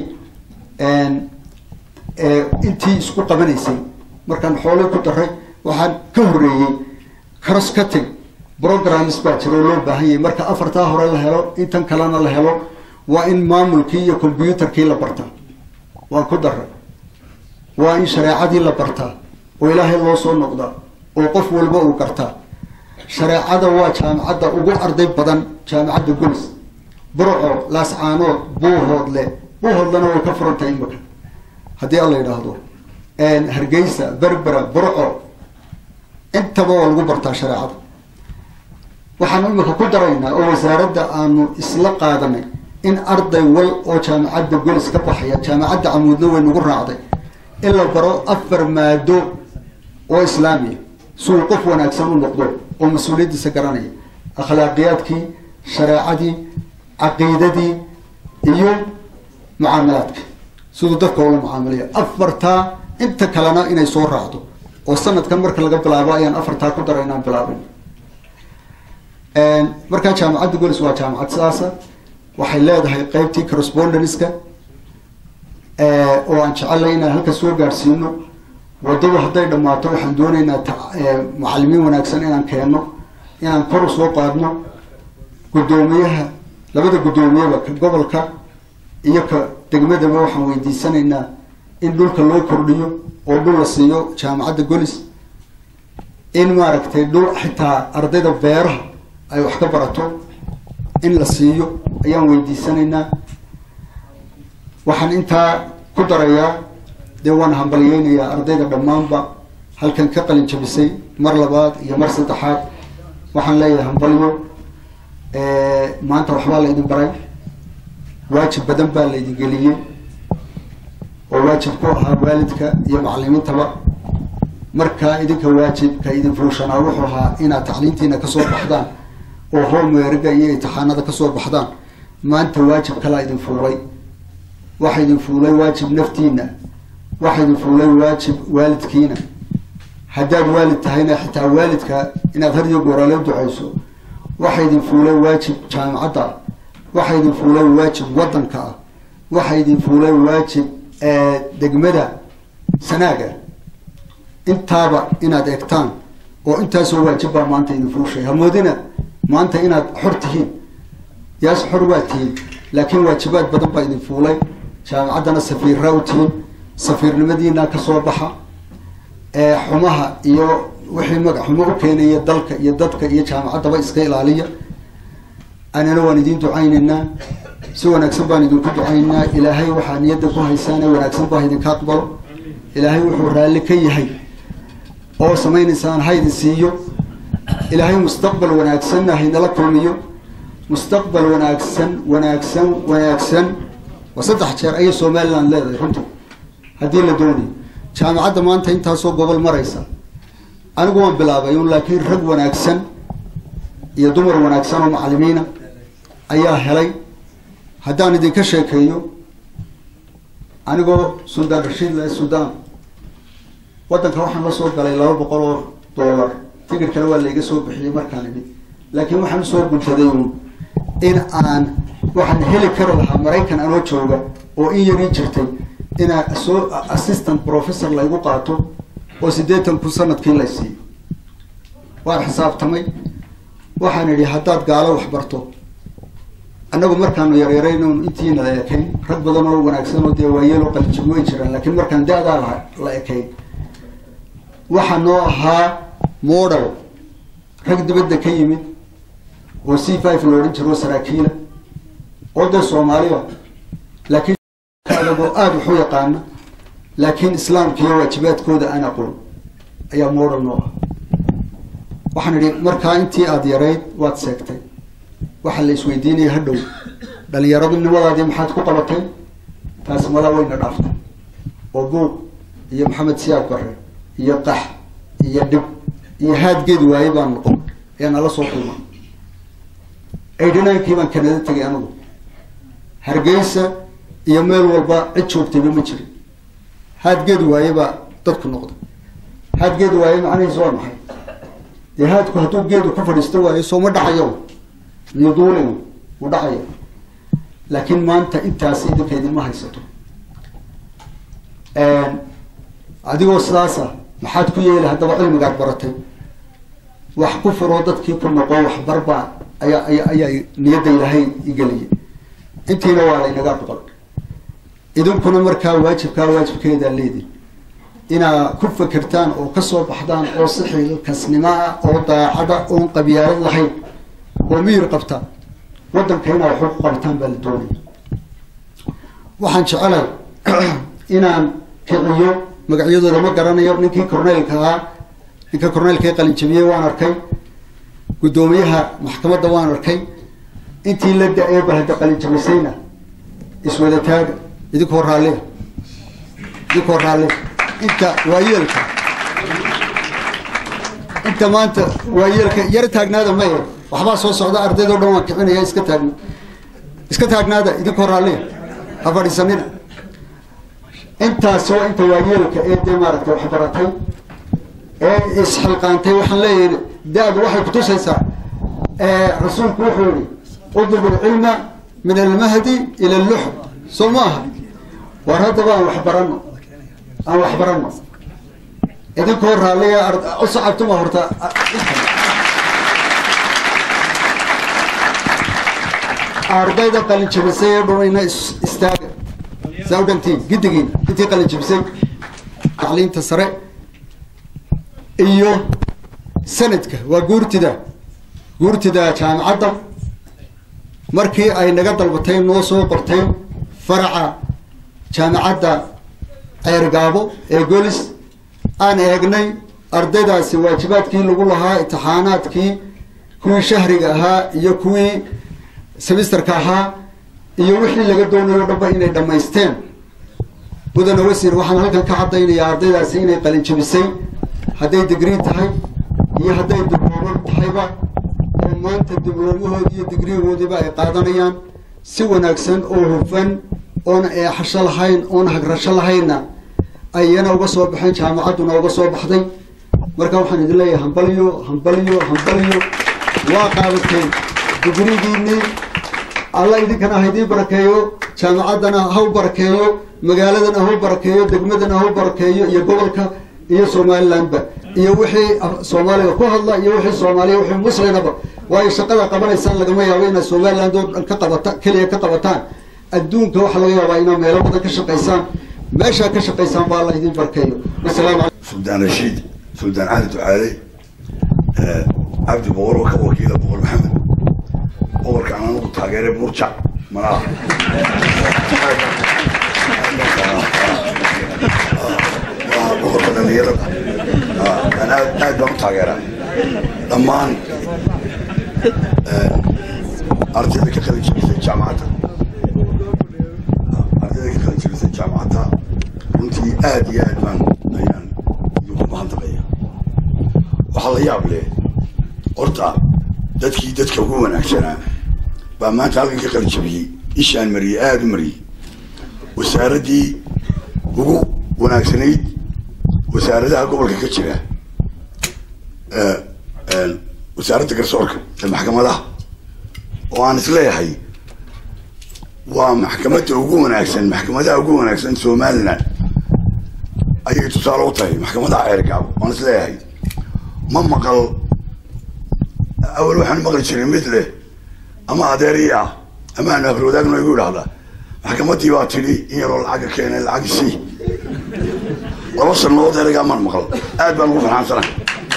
intii isku qabanaysay markaan xoolihii ku daray waxaan ka horreeyey cross cutting programs baa jira oo loo baahan yahay marka afartaa hore la helo intan kalena la helo waa in maamulkii iyo combyuterkii la bartaa waan ku daray waa in shareecadii la bartaa oo ilaahay loo soo noqdaa oo qof walba uu gartaa shareecada waa jaamacadda ugu arday badan jaamacadda golis burco laascaanood buuhoodle buuhoodlena way ka furantahay imika haddii alla yidhaahdo hargeysa berbera burco intaba waa lagu bartaa shareecada waxaanu imika ku daraynaa oo wasaaradda aanu isla qaadanay in arday wal oo jaamacadda golis ka baxaya jaamacadda camuudna way nagu raacday in la baro afar maado oo islaamiya si uu qof wanaagsan u noqdo oo mas-uuliyaddiisa garanaya akhlaaqiyaadkii shareecadii caqiidadii iyo mucaamalaadka siduu dadka ula mucaamalayo afartaa inta kalena inay soo raacdo oo sanadkan marka laga bilaabo ayaan afartaa ku dara inaan bilaabin markaa jaamacadda golis waa jaamacad sidaasa waxay leedahay qeybtii correspondenska oo aan jecelnay inaan halka soo gaadhsiino waddadu hadday dhammaato waxaan doonaynaa mucalimiin wanaagsan inaan keenno inaan kor u soo qaadno guddoomiyaha labada guddoomiyaba ka gobolka iyo ka degmadaba waxaan weydiisanaynaa in dhulka loo kordhiyo oo dhul la siiyo jaamacadda golis in maaragtay dhul xitaa ardayda beeraha ay wax ka barato in la siiyo ayaan weydiisanaynaa waxaan intaa ku darayaa dee waan hambalyeynayaa ardayda dhammaanba halkan ka qalin jabisay mar labaad iyo mar saddexaad waxaan leeyahay hambalyo maanta waxbaa la idin baray waajib badan baa la idin geliyey oo waajib ku ahaa waalidka iyo macalimiintaba markaa idinka waajibka idin fuushanaa wuxuu ahaa inaad tacliintiina kasoo baxdaan oo homewerga iyo imtixaanada kasoo baxdaan maanta waajib kalaa idin fuulay waxa idin fuulay waajib naftiina waxa idin fuulay waajib waalidkiina haddaad waalid tahayna xitaa waalidka inaad har iyo gooraale ducayso waxa idin fuulay waajib jaamacadda ah waxa idin fuulay waajib waddanka ah waxa idin fuulay waajib degmada sanaaga intaaba inaad eegtaan oo intaasoo waajib baa maanta idin fuushay hamoodina maanta inaad xor tihiin yaas xor waa tihiin laakiin waajibaad badan baa idin fuulay jaamacaddana safiirraa u tihiin safiirnimadiina kasoo baxa xumaha iyo wixii magac xumo u keenaya dalka iyo dadka iyo jaamacaddaba iska ilaaliya anana waan idin ducaynaynaa si wanaagsan baan idinku ducaynaa ilaahay waxaa niyadda ku haysaane wanaagsan baa idinka aqbalo ilaahay wuxuu raalli ka yahay oo samaynaysaan ha idin siiyo ilaahay mustaqbal wanaagsanna haynala kulmiyo mustaqbal wanaagsan wanaagsan wanaagsan waa saddex jeer ayay somaliland leedahay runtii haddii la doonayo jaamacadda maanta intaasoo gobol maraysa anigu waan bilaabay un laakiin rag wanaagsan iyo dumar wanaagsan oo macalimiina ayaa helay haddaan idinka sheekeeyo anigoo suldaan rashiid le suldaan waddanka waxaan la soo galay laba boqol oo dollar tigirkana waa layga soo bixiyey markaan imid laakiin waxaan usoo guntaday uun in aan waxaan heli kari lahaa maraykan anoo jooga oo in yarii jirtay inaan soo assistant professor laygu qaato oo siddeetan kun sanadkii lay siiyo waan xisaabtamay waxaan idhi haddaad gaalo wax barto annagu markaanu yaryarayn intiina la ekayn rag badan oo wanaagsan oo dee waayeeloo qalijib way jiraan laakiin markaan da-daa la la ekayn waxaa noo ahaa model rag dibadda ka yimid oo c five la odhan jiro saraakiila oo dee soomaaliya laakiin adagoo aada waxu yaqaana laakiin islaamka iyo waajibaadkooda aan aqoon ayaa model noo ah waxaan idhi markaa intii aada yarayd waad seegtay waxaa la isweydiinaya hadhow dhalinyaradu nimadaadii maxaad ku qabatay taasi madaa wayna dhaaftay oo buuq iyo maxamed siyaad bare iyo qax iyo dhib iyo haadgeed waaye baan noqon ayaa nala soo kulma eidhinaankii baan kanada tegay anigu hargeysa iyo meel walba cid joogtayba ma jirin haadgeed waaye baa dadku noqday haadgeed waaye macnihiis waa maxay dee haadku hadduu geedu ku fadhiisto waayo soo ma dhacayo miyoduulin mu dhacayo laakiin maanta intaasi idinka idinma haysato adigoo sidaasa maxaad ku yeeli haddaba cilmigaad baratay wax ku furoo dadkii ku noqo waxbarbaa ayaa aya ayaa niyadda ilaahay igeliyay intiina waa laynaga aqbal idinkuna markaa waajibkaa waajibkeedaa leedin inaa ku fekertaan oo kasoo baxdaan oo si xilkasnimo ah oo daacada oon qabyaalad lahayn oo miyir qabta waddanka inaa waxu ku qabataan baa la doonaya waxaan jecelay inaan kiciyo magacyadooda ma garanayo ninkii corneylka ahaa ninka corneylka ee qalinjabiyey waan arkay guddoomiyaha maxkamadda waan arkay intii la da-ee bahada qalinjabisayna iswada taaga idinkoo raallia idinkoo raallia inta waayeelka inta maanta waayeelka yar taagnaada maye waxbaa soo socda ardaydoo dhan waan kicinaya iska taagna iska taagnaada idinkoo raallia ha fadhiisanina intaas waa inta waayeelka ee dee maaragtay wax baratay ee isxilqaantay waxaan leeyahay da-du waxay kutusaysaa rasuulku wuxuu yihi udlub ilcilma min almahdi ila alluxm soo ma aha war haddaba aan wax barano aan wax barano idinkoo raalliya u sacabtuma horta ardayda qalin jabisay ee dhumayna istaaga saa u dhantiin giddigiina intii qalin jabisay tacliinta sare iyo sanadka waa guurtida guurtida jaamacadda markii ay naga dalbatay noo soo qortay faraca jaamacadda ceergaabo ee golis aan eegnay ardaydaasi waajibaadkii lagu lahaa imtixaanaadkii kuwii shahriga ahaa iyo kuwii semisterka ahaa iyo wixii laga doonayo o dhanba inay dhammaysteen mudane wasiir waxaan halkan ka caddaynayaa ardaydaasi inay qalin jabisay hadday digrii tahay iyo hadday diblooma tahayba oo maanta dibloomahoodii iyo digriigoodiiba ay qaadanayaan si wanaagsan oo hufan oona eexasho lahayn oona hagrasho lahaynna ayana uga soo baxeen jaamacadduna uga soo baxday marka waxaan idin leeyahay hambalyo hambalyo hambalyo waa qaadateen digrigiinii alla idinkana ha idiin barakeeyo jaamacaddana ha u barakeeyo magaaladana ha u barakeeyo degmadana ha u barakeeyo iyo gobolka iyo somalilandba iyo wixii soomaaliga ku hadla iyo wixii soomaaliya wixii muslinaba waayo shaqada qabanaysaan lagama yaabo inaad somaliland oo dhan ka qabata keliya ka qabataan adduunka waxaa laga yaabaa inaad meelo badan ka shaqaysaan meeshaa ka shaqaysaan baa alla idiin barkeeyo wasalaamu calaykum سلطان رشيد سلطان علي دعالي آه، عبد بور وك وكيل بور محمد بور كان انا تاجر مرجع مرا بور كان يلا انا قاعد بقى تاجر ضمان ارتدي كخلي في الجامعه ardayda ka kala jebisay jaamacadda runtii aada iyo aad baan ayaan idinku mahadnaqaya la yaab leh horta dadkii dadka ugu wanaagsanaa baa maanta halkan ka qalijabiyey ishaan mariyey aada u mariyey wasaaraddii ugu wanaagsanayd wasaaradaha gobolka ka jira wasaaradda garsoorka ee maxkamadaha oo aan isleeyahay waa maxkamadda ugu wanaagsan maxkamadaha ugu wanaagsan somaliland ayay tusaale u tahay maxkamadaha ceergaabo waan isleeyahay ma maqal awal waxaan maqli jiray mid leh ama adeerii ah ama aan afrwadaagno igu idhahdaa maxkamaddii baa tidhi in yaroo lacaga keenay lacag sii laba sanadood ereygaa maan maqal aad baan ugu farxaansanahay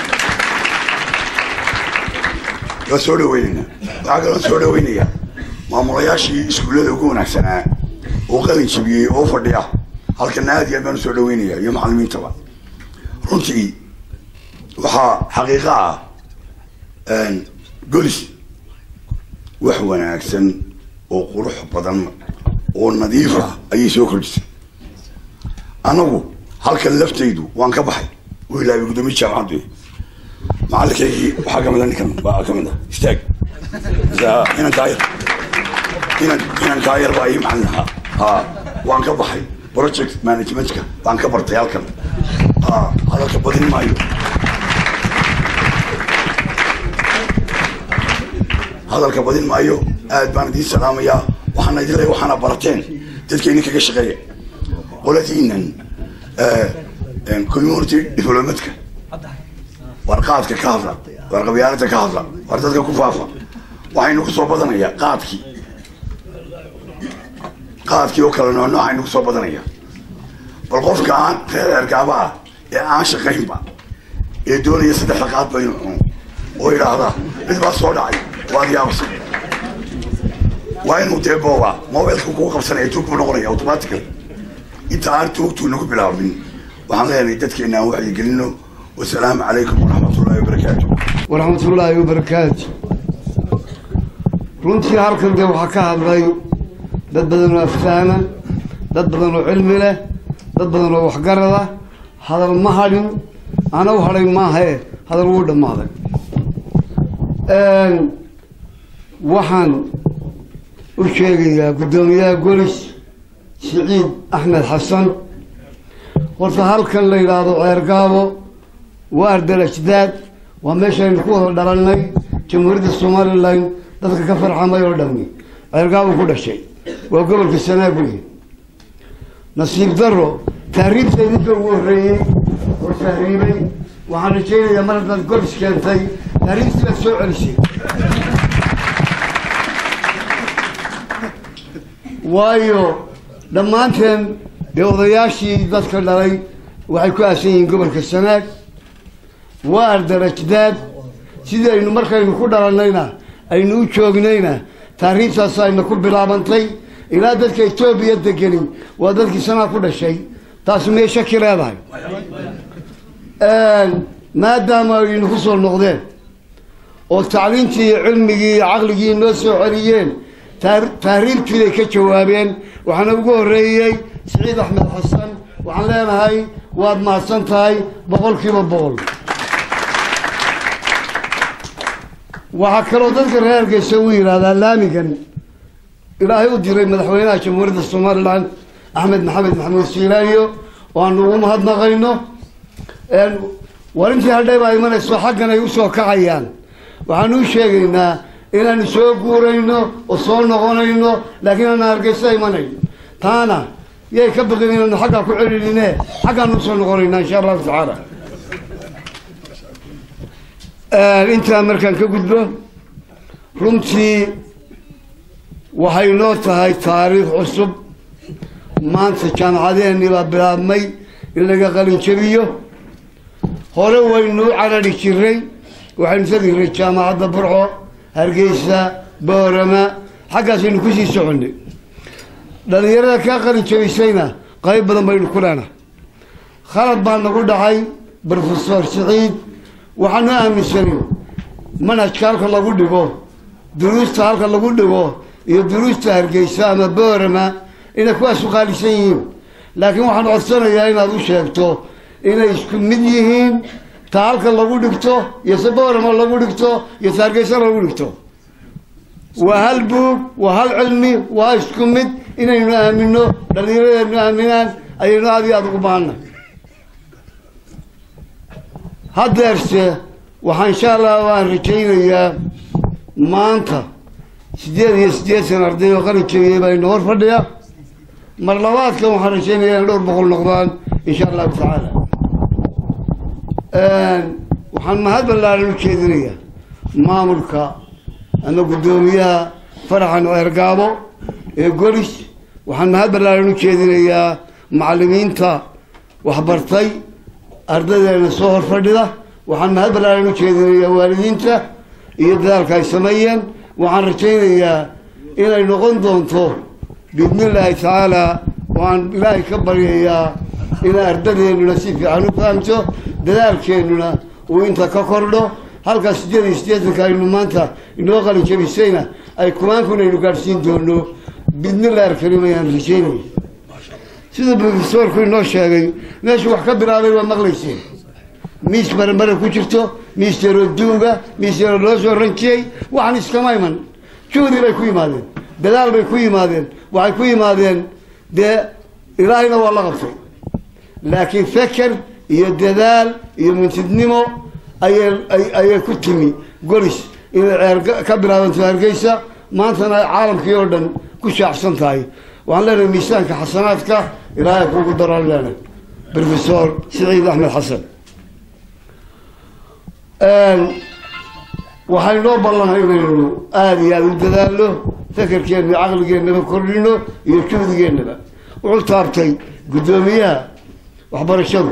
waa soo dhaweynaynaa waxaa kaloo soo dhaweynayaa maamulayaashii iskuullada ugu wanaagsanaa oo qalin jabiyey oo fadhiya halkana aad iyo aad baan usoo dhaweynayaa iyo macalimiintaba runtii waxaa xaqiiqa ah golis wax wanaagsan oo qurux badan oo nadiif ah ayay soo kordhisay anagu halkan laftaydu waan ka baxay u ilaabay guddoomiye jaamacaddu macallinkaygii waxaa kamid a ninkan baa kamid ah istaag inan kaayar inan inan kaayar baa ii macallin ahaa ha waan ka baxay project managementka baan ka bartay halkan ha hadalka badin maayo hadalka badin maayo aad baan idiin salaamayaa waxaana idin leeyahay waxaana barateen dadka idinkaga shaqeeya qoladiinan community developmentka war qaadka ka hadla war qabyaalada ka hadla war dadka ku faafa waxaynu ku soo badanayaa qaadkii qaadkii oo kale nooc noocaynu ku soo badanaya bal qofka aan reer ergaaba ah ee aan shaqaynba ee doonaya saddexda qaadba inuu cuno oo yidhaahda mid baa soo dhacay waad yaabasa waa inuu dee booba mobilka kugu qabsanaya tuug buu noqonaya automatically inta aan tuugtuu nagu bilaabin waxaan leenahay dadkeena aan wacyigelino wasalaamu calaykum waraxmat ullahi wabarakaatu waraxmatullaahi wabarakaatu runtii halkan dee waxaa ka hadlay dad badan oo aftaana dad badan oo cilmi leh dad badan oo waxgarada hadal ma hadhin ana u hadhay maahae hadal wuu dhammaaday waxaan u sheegayaa guddoomiyaha golis siciid axmed xasan horta halkan la yidhaahdo ceergaabo waa ardarajdaad waa meeshaynu ku wada dhalannay jamhuuriyadda somalilan dadka ka farxamay oo dhami ceergaabo ku dhashay waa gobolka sanaag wey nasiib daro tahriibta idinka ugu horreeyey oo tahriibay waxaan rajaynayaa mar haddaad golis keentay tahriibtii baad soo celisay waayo dhammaanteen dee odayaashii dadka dhalay waxay ku aasan yihiin gobolka sanaag waa ardarajdaad sidii aynu markaynu ku dhalannayna aynu u joognayna taariikhtaas ayna ku bilaabantay ilaa dadka etoobiya degeni waa dadkii sanaa ku dhashay taasi miyay shaki leedahay maadaama aynu ku soo noqdeen oo tacliintii iyo cilmigii iyo caqligii noo soo celiyeen tahriibtiiday ka jawaabeen waxaana ugu horreeyey siciid axmed xasan waxaan leenahay waad mahadsan tahay boqolkiiba boqol waxaa kaloo dadka reer hargeysa u yidhaahdaa laamigan ilaahay u diray madaxweynaha jamhuuriyadda somalilan axmed maxamed maxamuud siilaayo oo aanu ugu mahadnaqayno war intii hadhay baa imanayso xaggan ay usoo kacayaan waxaanu u sheegaynaa inaanu soo guurayno oo soo noqonayno laakiin aana hargeysa imanayn taana yay ka baqin inaanu xaggaa ku celinine xaggaanu usoo noqonaynaa insha allahu tacaala intaa markaan ka gudbo runtii waxay noo tahay taariikh cusub maanta jaamacadeennii baa bilaabmay in laga qalin jabiyo hore waynu u carari jiray waxaynu tegi jiray jaamacadda burco hargeysa boorama xaggaasaynu kusii soconnay dhallinyarada kaa qalin jabisayna qayb badan baynu ku leenahay khalad baa nagu dhacay brofesor siciid waxaanu aaminsanin manhajka halka lagu dhigo duruusta halka lagu dhigo iyo duruusta hargeysa ama boorama inay kuwaas u qaalisan yihiin laakiin waxaan codsanayaa inaad u sheegto inay isku mid yihiin ta halka lagu dhigto iyo saboorama lagu dhigto iyo taargeysana lagu dhigto waa hal buug waa hal cilmi waa isku mid inaynu aamino dhallinyaradeenu aaminaan ayaynu aad iyo aada ugu baahana haddeerse waxaa insha allah waan rajaynayaa maanta siddeed iyo siddeetan arday oo qalin jabiyey baa ina hor fadhiya mar labaadkan waxaan rajaynayaa in dhowr boqol noqdaan insha allahu tacaala waxaan mahad ballaaran u jeedinayaa maamulka ama guddoomiyaha faraxan eergaabo ee golis waxaan mahad ballaaran u jeedinayaa macallimiinta waxbartay ardaydeena soo hor fadhida waxaan mahad ballaaran u jeedinayaa waalidiinta iyo dadaalka ay sameeyeen waxaan rajaynayaa inay noqon doonto biidni illaahi tacaala waan ilaahay ka baryayaa inay ardadeennuna si fiican u fahamto dadaalkeennuna uu inta ka kordho halkaa siddeed iyo siddeetanka aynu maanta inoo qalin jabisayna ay kumaankuna aynu gaadhsiin doono biidnillahi alkariim ayaan rajaynaya sida profesorku inoo sheegay meeshu wax ka bilaabay waa maqlayseen miis maremare ku jirto miis yaroo duuga miis yaroo loo soo ranjiyey waxaan iskama iman juhdi bay ku yimaadeen dadaal bay ku yimaadeen waxay ku yimaadeen dee ilaahayna waa la qabtay laakiin feker iyo dadaal iyo mintidnimo ayay ayay ku timi golis inay ceer ka bilaabanto hargeysa maantana ay caalamkii oo dhan ku shaacsan tahay waxaan leenahay miisaanka xasanaadka ilaahay kuugu daraan leenahay profesor siciid axmed xasan waxay noo ballanay inaynu aada iyo aada u dadaalno fekerkeenna iyo caqligeennaba kordhino iyo juhdigeennaba wuxuu taabtay guddoomiyaha waxbarashadu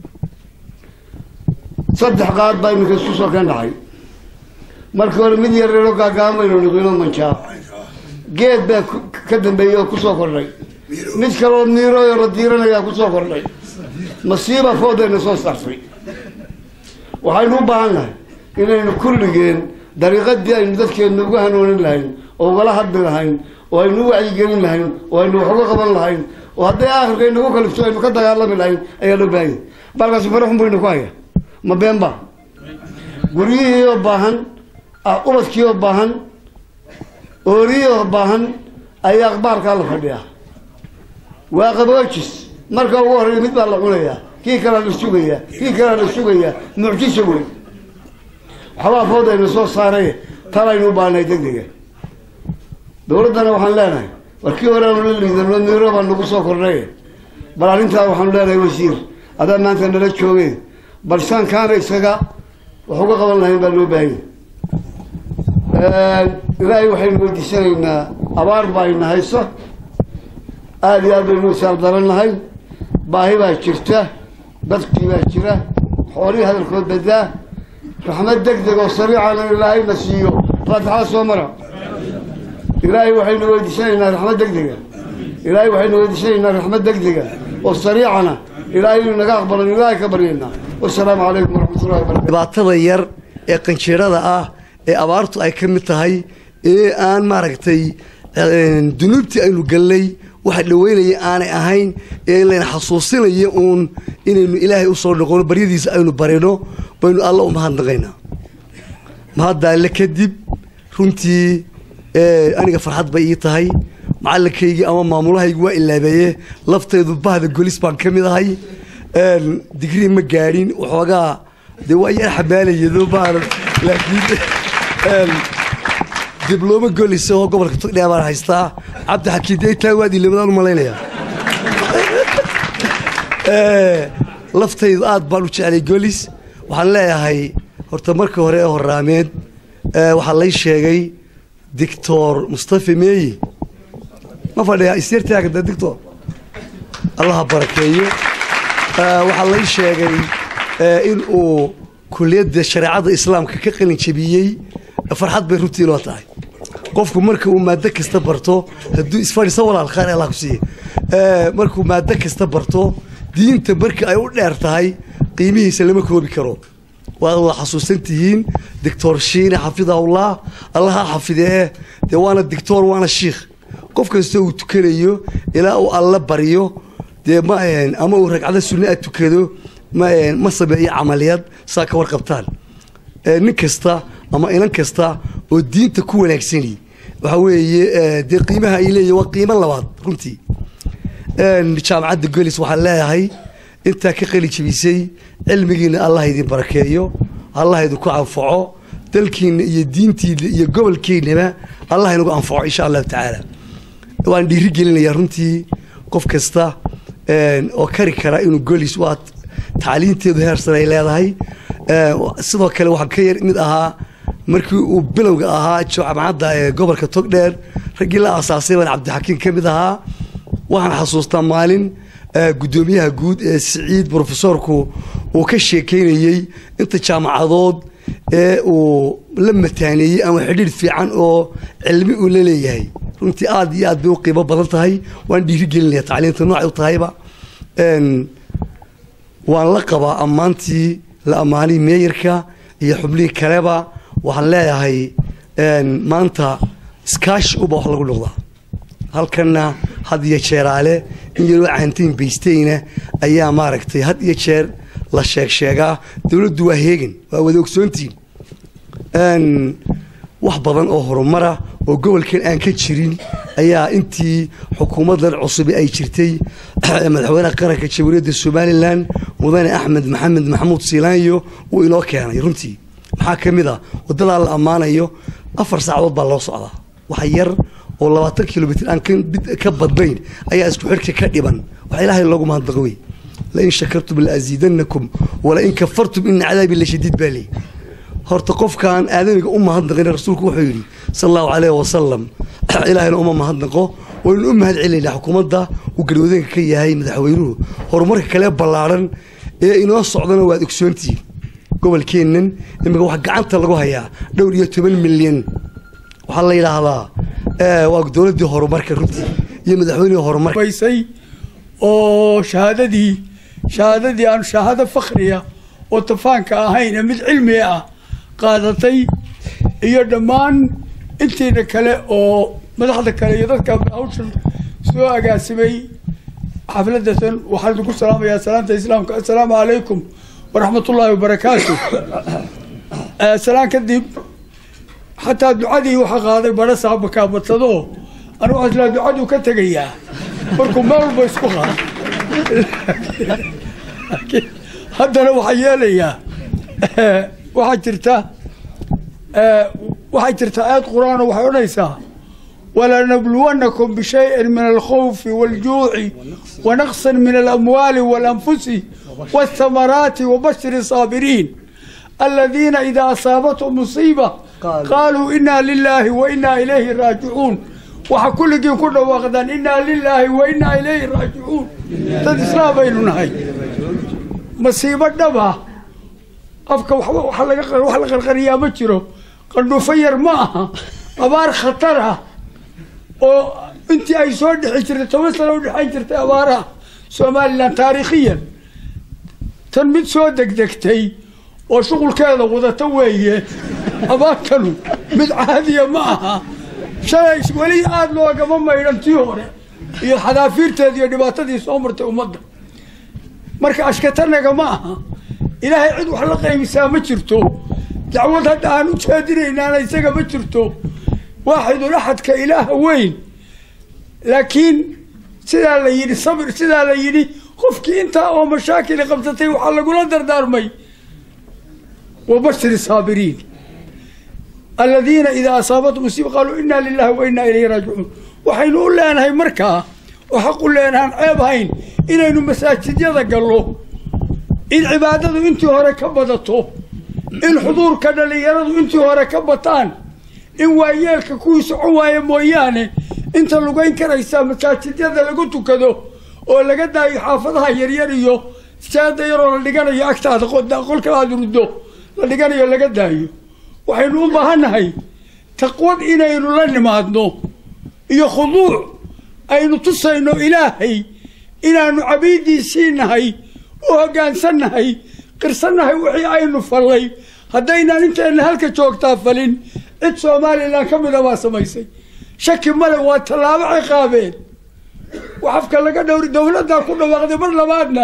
saddex qaad baa iminka isku soo ka dhacay markii hore mid yareero gaagaamaynu niqino manjaa geed baa ka dambeeyey oo kusoo kordhay mid kaleoo miirooyo la diiranayaa kusoo kordhay masiiba foodayna soo saartay waxaynu u baahan nahay inaynu kulligeen dariiqadii aynu dadkeenna uga hanoonin lahayn oo ugala hadli lahayn oo aynu u wacyigelin lahayn oo aynu wax uga qaban lahayn oo hadday aakhirka inagu kalifto aynu ka dagaalami lahayn ayaa loo baahanya balkaasi faraxun buu ina ku haya ma beenba guryihii oo baahan ubadkii oo baahan ooriyii oo baahan ayaa aqbaarkaa la fadhiyaa waa qaboojis marka ugu horreeya mid baa la cunayaa kii kalea la sugayaa kii kalea la sugayaa mucjiso wey waxbaa foodayna soo saaray talaynu u baahnay degdega dowladdana waxaan leenahay war kii hore aanu la liidano miiro baa nagu soo kordhay bal arrintaa waxaanu leenahay wasiir adaa maanta nala joogeen bal saankaana isaga wax uga qaban lahayn baa loo baahanya ilaahay waxaynu weydiisanaynaa abaar baa ina haysa aada iyo aad baynu isaal darannahay baahi baa jirta dadkii baa jira xoolihii hadalkood badaa raxmad deg deg oo sariicana ilaahayna siiyo faatixada soo mara ilaahay waxaynu weydiisanaynaa raxmad deg dega ilaahay waxaynu weydiisanaynaa raxmad deg dega oo sariicana ilaahay inuu naga aqbalan ilaahay ka baryaynaa wasalaamu calaykum waraxmatullahi wabarakatu dhibaatada yar ee qanjeerada ah ee abaartu ay ka mid tahay ee aan maaragtay dunuubtii aynu gallay waxa dhaweynaya aanay ahayn ee layna xasuusinaya uun inaynu ilaahay usoo noqono baryadiisa aynu barino baynu alla u mahadnaqaynaa mahaddaale kadib runtii aniga farxad bay ii tahay macallinkaygii ama maamulahaygii waa ilaabeeye laftaydu bahda golis baan ka mid ahay digrii ma gaadhin waxoogaa dee waa yar xamaalayado baan laakiin diblooma golis oo gobolka togdheer baan haystaa cabdi xakiin dee taa waad ilamadaan u malaynayaa laftaydu aad baan u jeclay golis waxaan leeyahay horta markii hore ee horaameed waxaa lay sheegay dictor mustafa meeyi ma fadhiyaa isyartaagada dictor allaha barakeeyo waxaa lay sheegay in uu kuliyadda shareecada islaamka ka qalin jabiyey farxad bay runtii loo tahay qofku marka uu maado kasta barto hadduu isfadhiisa walaal khaar allah ku siiye markuu maado kasta barto diinta marka ay u dheer tahay qiimihiisa lama koobi karo waad wada xasuusan tihiin doctor shiine xafidahullah allaha xafidee dee waana dictor waana shiikh qof kasta uu tukanayo ilaa uu alla baryo dee ma ama uu ragcado sunna a tukado ma ma sameeyo camaliyad saa ka warqabtaan nin kasta ama inan kasta oo diinta ku wanaagsani waxa weeye dee qiimaha ay leeyihin waa qiimo labaad runtii jaamacadda golis waxaan leeyahay intaa ka qali jebisay cilmigiina allah idin barakeeyo allah idinku anfaco dalkiina iyo diintiina iyo gobolkiinaba allah inagu anfaco insha allahu tacaala waan dhiiri gelinayaa runtii qof kasta oo kari kara inuu golis waa tacliinteedu heersan ay leedahay sidoo kale waxaan ka yar mid ahaa markii uu bilowga ahaa jaamacadda ee gobolka togdheer raggii la aasaasay baan cabdixakiim ka mid ahaa waxaan xasuustaa maalin guddoomiyaha guud ee siciid brofesorku uu ka sheekeynayey inta jaamacadood ee uu la mataaneeyey ama xidhiir fiican oo cilmi uu la leeyahay runtii aad iyo aad bay u qiimo badan tahay waan dhiiri gelinaya tacliinta noocay u tahayba waan la qabaa ammaantii la ammaanay meeyarka iyo xubnihii kaleba waxaan leeyahay maanta iskaashi uba wax lagu noqdaa halkanna had iyo jeeraale in yaroo caantiin baystayna ayaa maaragtay had iyo jeer la sheeg sheegaa dowladdu waa heegan waa wada ogsoontiin wax badan oo horumara oo gobolkan aan ka jirin ayaa intii xukuumaddan cusubi ay jirtay madaxweynaha qaranka jamhuuriyadda somalilan mudane axmed maxamed maxamuud siilaanyo uu inoo keenay runtii maxaa ka mid a waddadaa la ammaanayo afar saacadood baa loo socdaa wax yar oo labaatan kilomitr aan ka badnayn ayaa isku xidhka ka dhiban wax ilaahay loogu mahadnaqo wey lain shakartum laaziidanakum walain kafartum ina cadaabi lashadiid baa leey horta qofkaan aadamiga u mahadnaqin rasuulku wuxuu yidhi sal allahu caleyh wasalam ilaahayna uma mahadnaqo waynu u mahad celinaynaa xukuumadda uu garwadeenka ka yahay madaxweynuhu horumarka kale ballaadhan ee inoo socdana waad ogsoontihiin gobolkeennan imika wax gacanta lagu hayaa dhowr iyo toban milyan waxaa la yidhaahdaa waa dowladdii horumarka runtii iyo madaxweynihii horumarka baysay oo shahaadadii shahaadadii aan shahaado fakhriya oo tafaanka ahayn mid cilmi ah qaadatay iyo dhammaan intiina kale oo madaxda kale iyo dadka hawshan soo agaasimay xafladatan waxaan idinku salaamayaa salaanta islaamka assalaamu calaykum waraxmat ullaahi wabarakaatu salaan kadib xataa ducadii waxaa qaaday badha saabaka badsado anigu aslaa ducaduu ka tegayaa markuu meel walba isku qaado haddana waxaa yeelayaa waxaa jirta waxay jirta aayad qur-aan oo waxay odhanaysaa walanabluwannakum bishayin min alkhawfi waaljuuci wanaqsan min alamwaali waalanfusi waathamaraati wabashiri saabiriin aladiina idaa asaabathum musiiba qaaluu inaa lilaahi wa inaa ilayhi raajicuun waxa kulligiin ku dhawaaqdaan inaa lilaahi wa inaa ilayhi raajicuun dad islaam baynu nahay masiibo dhaba afka wax la qarqariyaa ma jiro qandhuufo yar ma aha abaar khatar ah oo intii ay soo dhexi jirtay toban sano u dhexayn jirtay abaaraha somalilan taariikhiyan tan mid soo degdegtay oo shuqulkeeda wadata weeye abaartanu mid caadiya ma aha shalay weli aada loogama maydhan tii hore iyo xadaafiirteeda iyo dhibaatadii soo martay ummadda marka ashkatanaga ma aha ilaahay cid wax la qaybisaa ma jirto dacwad hadda aan u jeedinaynaana isaga ma jirto waaxidul axadka ilaaha weyn laakiin sidaa la yidhi sabir sidaa la yidhi qofkii intaa oo mashaakili qabsatay waxaa lagula dardaarmay wabashir saabiriin aladiina idaa asaabathum musiiba qaaluu inaa lilahi wa inaa ilayhi raajicuun waxaynu u leenahay markaa oo xaq u leenahaan ceeb hayn inaynu masaajidyada gallo in cibaadadu intii hore ka badato in xuduurka dhallinyaradu intii hore ka bataan in waayeelka kuwii socon waaya mooyaane inta lugayn karaysaa masaajidyada lagu tukado oo laga daayo xaafadaha yaryar iyo saada yaroo la dhiganayo agtaada qolka aada ruddo la dhiganayo laga daayo waxaynu u baahannahay taqwad inaynu la nimaadno iyo khuduuc aynu tusayno ilaahay inaanu cabiidiisii nahay u hoggaansannahay qirsannahay wixii aynu fallay haddaynaan inteenna halka joogtaa falin cid somalilan ka mida baa samaysay shaki male waa tallaabo ciqaabeen waxafka laga dhowri dowladdaa ku dhawaaqday mar labaadna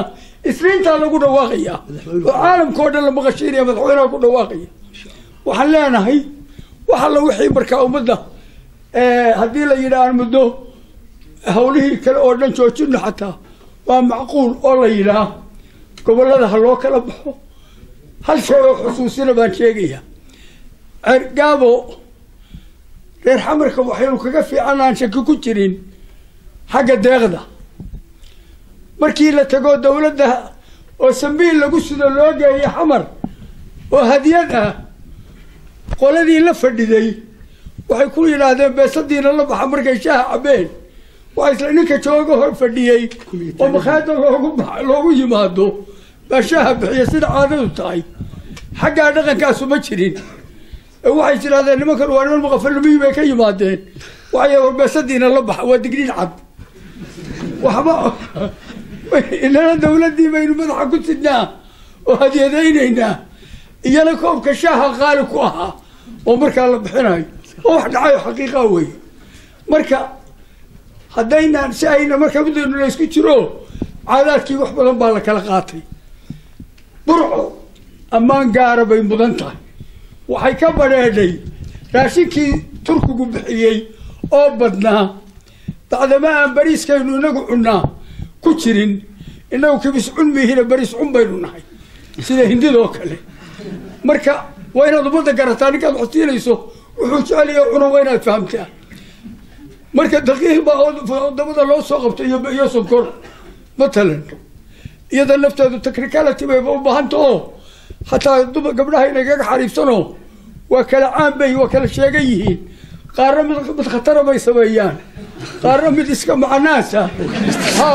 isniintaa lagu dhawaaqaya oo caalamka oo dhan la maqashiinaya madaxweynaha ku dhawaaqaya waxaan leenahay wax alla wixii markaa ummadda haddii la yidhaah muddo hawlihii kale oo dhan joojino xataa waa macquul oo la yidhaah gobollada ha loo kala baxo hal shay oo xusuusina baan sheegaya gaabo reer xamarka waxaynu kaga fiican aan shaki ku jirin xagga deeqda markii la tago dowladda oo sambiil lagu sido loo geeya xamar oo hadiyad ah qoladii la fadhiday waxay ku yidhaahdeen beesadiina la baxa markay shaaha cabeen waa isla ninka jooga hor fadhiyey oo makhaada loogu ba loogu yimaado baa shaaha bixiya sida caadadu tahay xaggaa dhaqankaasu ma jirin waxay tidhahdeen nimankan waa niman maqafalamiyi bay ka yimaadeen waxay war beesadiina la baxa waa digniin cad waxba inana dawladdii baynu madaxa ku sidnaa oo hadyadaynaynaa iyana koobka shaaha qaali ku ahaa oo markaa la bixinayo oo wax dhacayo xaqiiqa wey marka haddaynaan si ayna marka midaynu la isku jiro caadaadkii wax badan baa la kala qaatay burco ammaan gaara bay mudan tahay waxay ka badheedhay raashinkii turkigu bixiyey oo badnaa bacdama aan bariiskaynu inagu cunnaa ku jirin inagu kibis cun mihina bariis cun baynu nahay sida hindidoo kale marka waa inaad ummadda garataa ninkaad waxsiinayso wuxuu jeceliya cuno waa inaad fahamtaa marka daqiiq baa wadamada loo soo qabtay iyo iyo sonkor matalan iyada lafteedu technicality bayba u baahanta oo hataa duma gabdhaha inay kaga xariibsanoo waa kala caan bay waa kala sheegan yihiin qaarna mid mid khatara bay sameeyaan qaarna mid iska macanaasa ha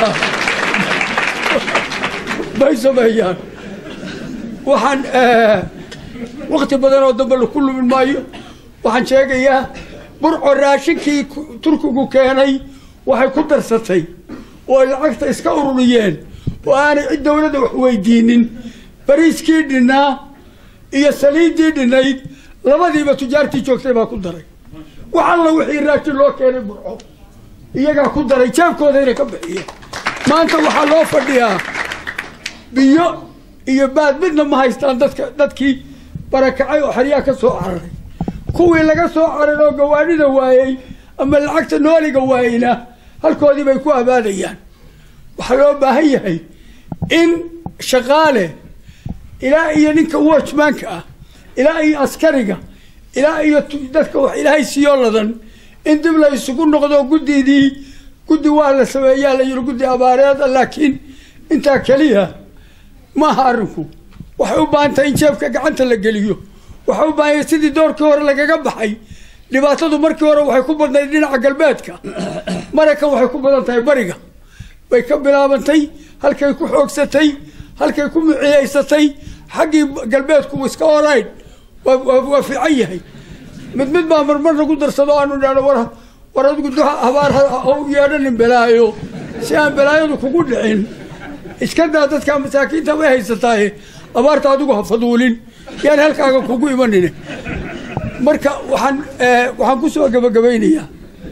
bay sameeyaan waxaan wakti badan oo dambe laku lumin maayo waxaan sheegayaa burco raashinkii turkigu keenay waxay ku darsatay oo ay lacagta iska ururiyeen oo aanay cid dawladda wax weydiinin bariiskii dhinnaa iyo saliiddii dhinnayd labadiiba tujaartii joogtay baa ku daray wax alla wixii raashin loo keenay burco iyagaa ku daray jeebkoodayna ka bixiyeen maanta waxaa loo fadhiyaa biyo iyo baad midna ma haystaan dadka dadkii barakacay oo xeryaa ka soo cararay kuwii laga soo carar oo gawaadhida waayey ama lacagta nooliga waayeyna halkoodii bay ku abaadayaan waxaa loo baahan yahay in shaqaale ilaa iyo ninka watchmanka ah ilaa iyo askariga ilaa iyo dadka wax ilaahay siiyoo ladan in dib la isugu noqdo guddidii guddi waa la sameeyaa la yiri guddi abaareeda laakiin intaa keliya maaha arrinku waxay u baahan tahay in jeebka gacanta la geliyo waxay u baahan yahay sidii doorkii hore lagaga baxay dhibaatadu markii hore waxay ku badnayd dhinaca galbeedka maraykan waxay ku badan tahay bariga bay ka bilaabantay halkay ku xoogsatay halkay ku muciyaysatay xaggii galbeedku iska orayn waa fiican yahay mid mid baa marmar nagu darsado aanu idhahno war war adigu duxa habaar ha u yeedhanin balaayo si aan balaayadu kugu dhicin iska daa dadka masaakiinta way haysataaye abaarta adigu ha faduulin yaan halkaaga kugu imanine marka waxaan waxaan kusoo gabagabaynayaa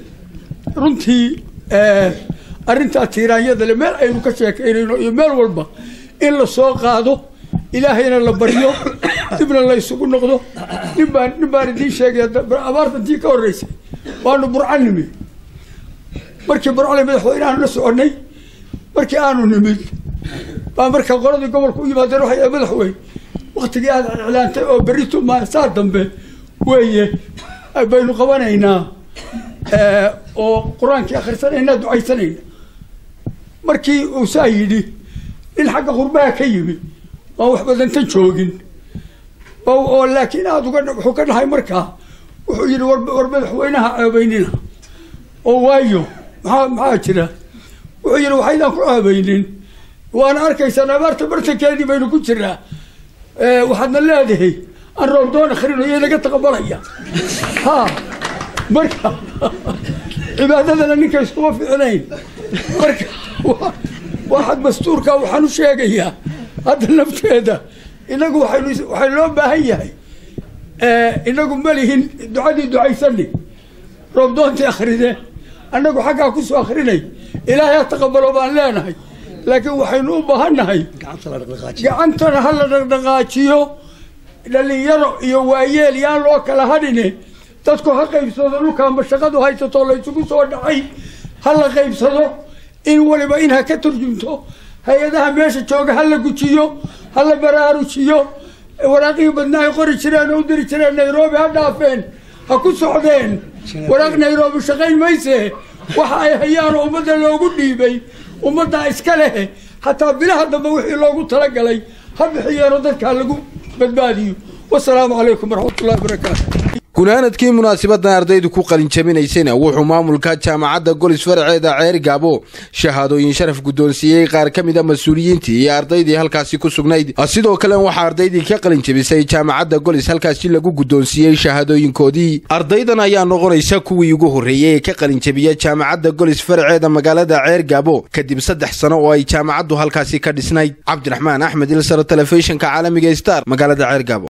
runtii arrintaa tiiraanyada le meel aynu ka sheekaynayno iyo meel walba in la soo qaado ilaahayna la baryo dibna la isugu noqdo nin baan nin baan idiin sheegaya abaartantii ka horreysay waanu burco nimi markii burcole madaxweyneaanu la soconnay markii aanu nimid baa markaa qoladii gobolka u yimaadeen waxay madaxweyne waktigii aad iclaantay oo berrito maasaa dambe weeye baynu qabanaynaa oo qur-aankii akhrisanayna ducaysanayna markii uu saa yidhi nin xagga qurbaha ka yimi waan wax badantan joogin oo laakiin aada uga wuxuu ka dhahay markaa wuxuu yidhi war war madaxweynaha ceebaynina oo waayo maxaa maxaa jira wuxuu yidhi waxaydaan ku ceebaynin waana arkaysaan abaarta bartankeedii baynu ku jiraa waxaadna leedahay aan roobdoon akrino iyo naga taqabalaya ha marka cibaadadana ninka iskuma ficnayn marka waxaad dastuurka waxaan u sheegayaa hadda nafteeda inagu waxaynu waxay loo baahan yahay inagu malihin ducadii ducaysani roobdoontii akrideen annagu xaggaa kusoo akrinay ilaahay ha taqabalo baan leenahay laakiin waxaynu u baahannahay gacantana ha la dhaqdhaqaajiyo dhalinyaro iyo waayeel yaan loo kala hadhine dadku ha qaybsado dhulkaanba shaqadu haysato laysugu soo dhacay ha la qaybsado in waliba in ha ka turjumto hay-adaha meesha jooga ha la gujiyo ha la baraarujiyo waraaqihii badnaa ay qori jireen oo u diri jireen nairobi ha dhaafeen ha ku socdeen waraaq nairobi shaqayn mayse waxa ay hayaanoo ummadda loogu dhiibay ummaddaa iska leh xataa bilaha dambe wixii loogu talagalay ha bixiyeenoo dadkaa lagu badbaadiyo wasalaamu calaykum waraxmatullahi wabarakaatu gunaanadkii munaasibadan ardaydu ku qalinjabinaysayna wuxuu maamulka jaamacadda golis faraceeda ceer gaabo shahaadooyin sharaf guddoonsiiyey qaar ka mid a mas-uuliyiintii iyo ardaydii halkaasi ku sugnayd sidoo kale waxaa ardaydii ka qalinjabisay jaamacadda golis halkaasi lagu guddoonsiiyey shahaadooyinkoodii ardaydan ayaa noqonaysa kuwii ugu horreeyey ee ka qalinjabiya jaamacadda golis faraceeda magaalada ceer gaabo kadib saddex sano oo ay jaamacaddu halkaasi ka dhisnayd cabdiraxmaan axmed ilsar telefishinka caalamiga star magaalada ceer gaabo